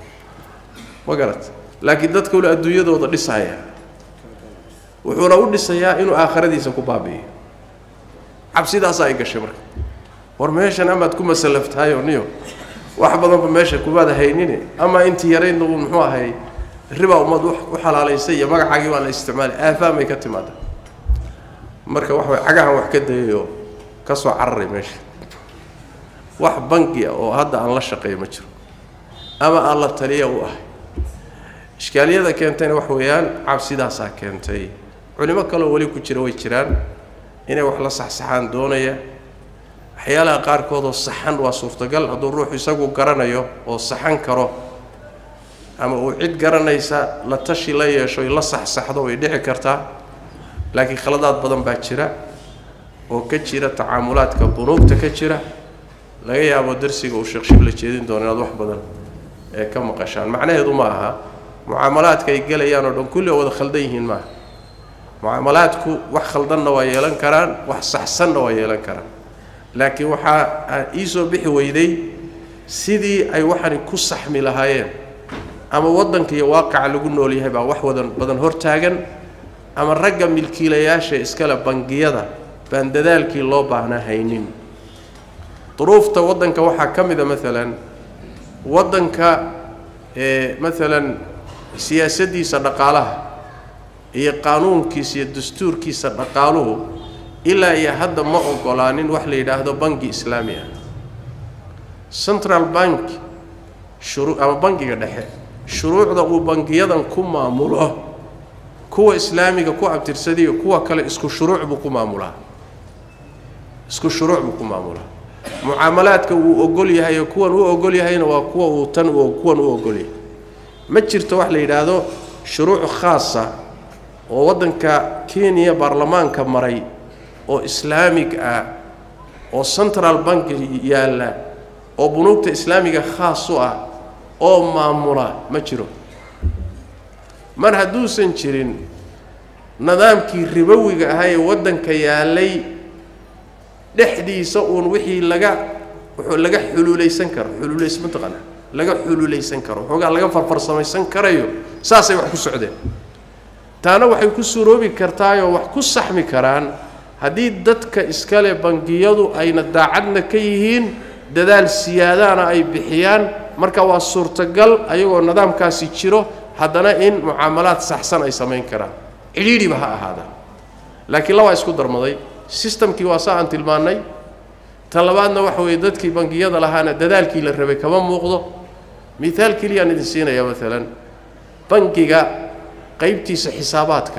ma garat laakiin dadka ule adduunyadooda dhisaya wuxuuna u dhisayaa inuu aakhiradiisa ku baabi'iyo cabsidaasaa ay gashay marka war meeshan amaad ku masallaftahayo niyo wax badanba meesha kumaada haynine ama intii yaraydna uu muxuu ahay riba ummad u xalaalaysay iyo magacaagii baa la isticmaalay aafaamay ka timaada marka wax way cagahan wax ka dayayoo ka soo cararay meesha wax bangi ah oo hadda aan la shaqeeyo ma jiro ama aan la taliya u ahay ishkaaliyada keentayna wax weeyaan cabsidaasaa keentay culimo kaleo weli ku jira way jiraan inay wax la saxsaxaan doonaya waxyaalaha qaarkoodoo saxan waa suurtagal hadduu ruuxu isagu garanayo oo saxan karo ama uu cid garanaysa la tashi la yeesho la saxsaxdo way dhici kartaa laakiin khaladaad badan baa jira oo ka jira tacaamulaadka bunuugta ka jira laga yaabo darsiga uu sheekh shibla jeedin doono inaad wax badan ee ka maqashaan macnaheedu ma aha mucaamalaadka ay gelayaan oo dhan kulli oo wada khaldan yihiin maaha mucaamalaadku wax khaldanna waa yeelan karaan wax saxsanna waa yeelan karaan laakiin waxaa ii soo bixi weyday sidii ay waxani ku saxmi lahaayeen ama waddanka iyo waaqaca lagu nool yahay baa wax wadan badan hortaagan ama ragga milkiilayaasha iskale bangiyada baan dadaalkii loo baahnaa haynin duruufta waddanka waxaa ka mid a maalan waddanka ee maalan siyaasaddiisa dhaqaalaha iyo qaanuunkiisa iyo dastuurkiisa dhaqaaluhu ilaa iyo hadda ma ogolaanin wax la yidhaahdo bangi islaami ah central bank shuruu ama bangiga dhexe shuruucda uu bangiyadan ku maamulo kuwa islaamiga ku abtirsadiyo kuwa kale isku shuruuc buu ku maamulaa isku shuruuc buu ku maamulaa mucaamalaadka wuu ogol yahay oo kuwan u ogol yahayna waa kuwa uu tan u kuwan u ogol yahay ma jirto wax la yidhaahdo shuruuc khaasa oo waddanka kenya baarlamaanka maray oo islaamig ah oo central bank yaalla oo bunuugta islaamiga khaas u ah oo maamula ma jiro mar hadduusan jirin nidaamkii ribowiga ahaa ee waddanka yaallay dhexdiisa uun wixii laga wuxuu laga xuluulaysan karo xuluulays mataqaana laga xuluulaysan karo waxoogaa laga farfarsamaysan karayo saasay wax ku socdeen taana waxay ku suroobi kartaayoo wax ku saxmi karaan haddii dadka iskale bangiyadu ayna daacadna ka yihiin dadaal siyaadaana ay bixiyaan marka waa suurtagal ayagoo nidaamkaasi jiro haddana in mucaamalaad saxsan ay samayn karaan cidhiidhiba ha ahaadaan laakiin labaa isku darmaday sistamkii waa saa aan tilmaannay ta labaadna waxa weeye dadkii bangiyada lahaana dadaalkii la rabay kama muuqdo miaal keliyaan idin siinaya maalan bangiga qaybtiisa xisaabaadka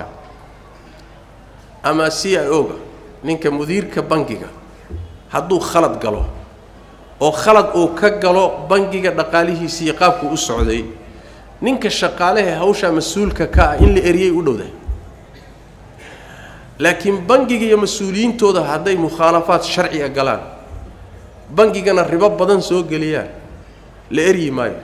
ama c i o-ga ninka mudiirka bangiga hadduu khalad galo oo khalad uu ka galo bangiga dhaqaalihiisa iyo qaabkuu u socday ninka shaqaalehe hawshaa mas-uulka ka ah in la eriyay u dhowdahay laakiin bangiga iyo mas-uuliyiintooda hadday mukhaalafaad sharciga galaan bangigana ribo badan soo geliyaan la eryi maayo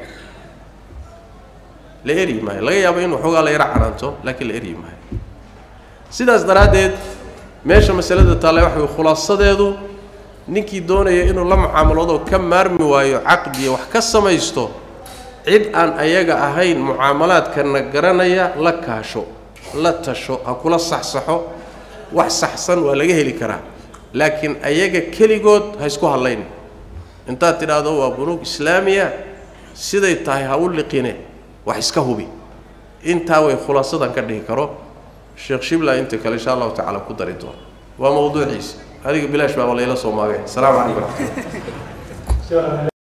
la eryi maayo laga yaabo in waxoogaa la yaro canaanto laakiin la eryi maayo sidaas daraaddeed meesha masalada taale waxa way khulaasadeedu ninkii doonaya inuu la mucaamaloodoo ka maarmi waayo caqdiya wax ka samaysto cid aan ayaga ahayn mucaamalaadkana garanaya la kaasho la tasho ha kula saxsaxo wax saxsan waa laga heli karaa laakiin ayaga keligood ha isku hadlaynin intaad tidhaahdo waa bunuug islaamiya siday tahay ha u liqine wax iska hubi intaa way khulaasadan ka dhihi karo sheekh shibla inta kale insha allahu tacaala ku dari doono waa mawduuciisa adiga bilaash baaba layla soo maagay asalaamu calaykum waraxmatullah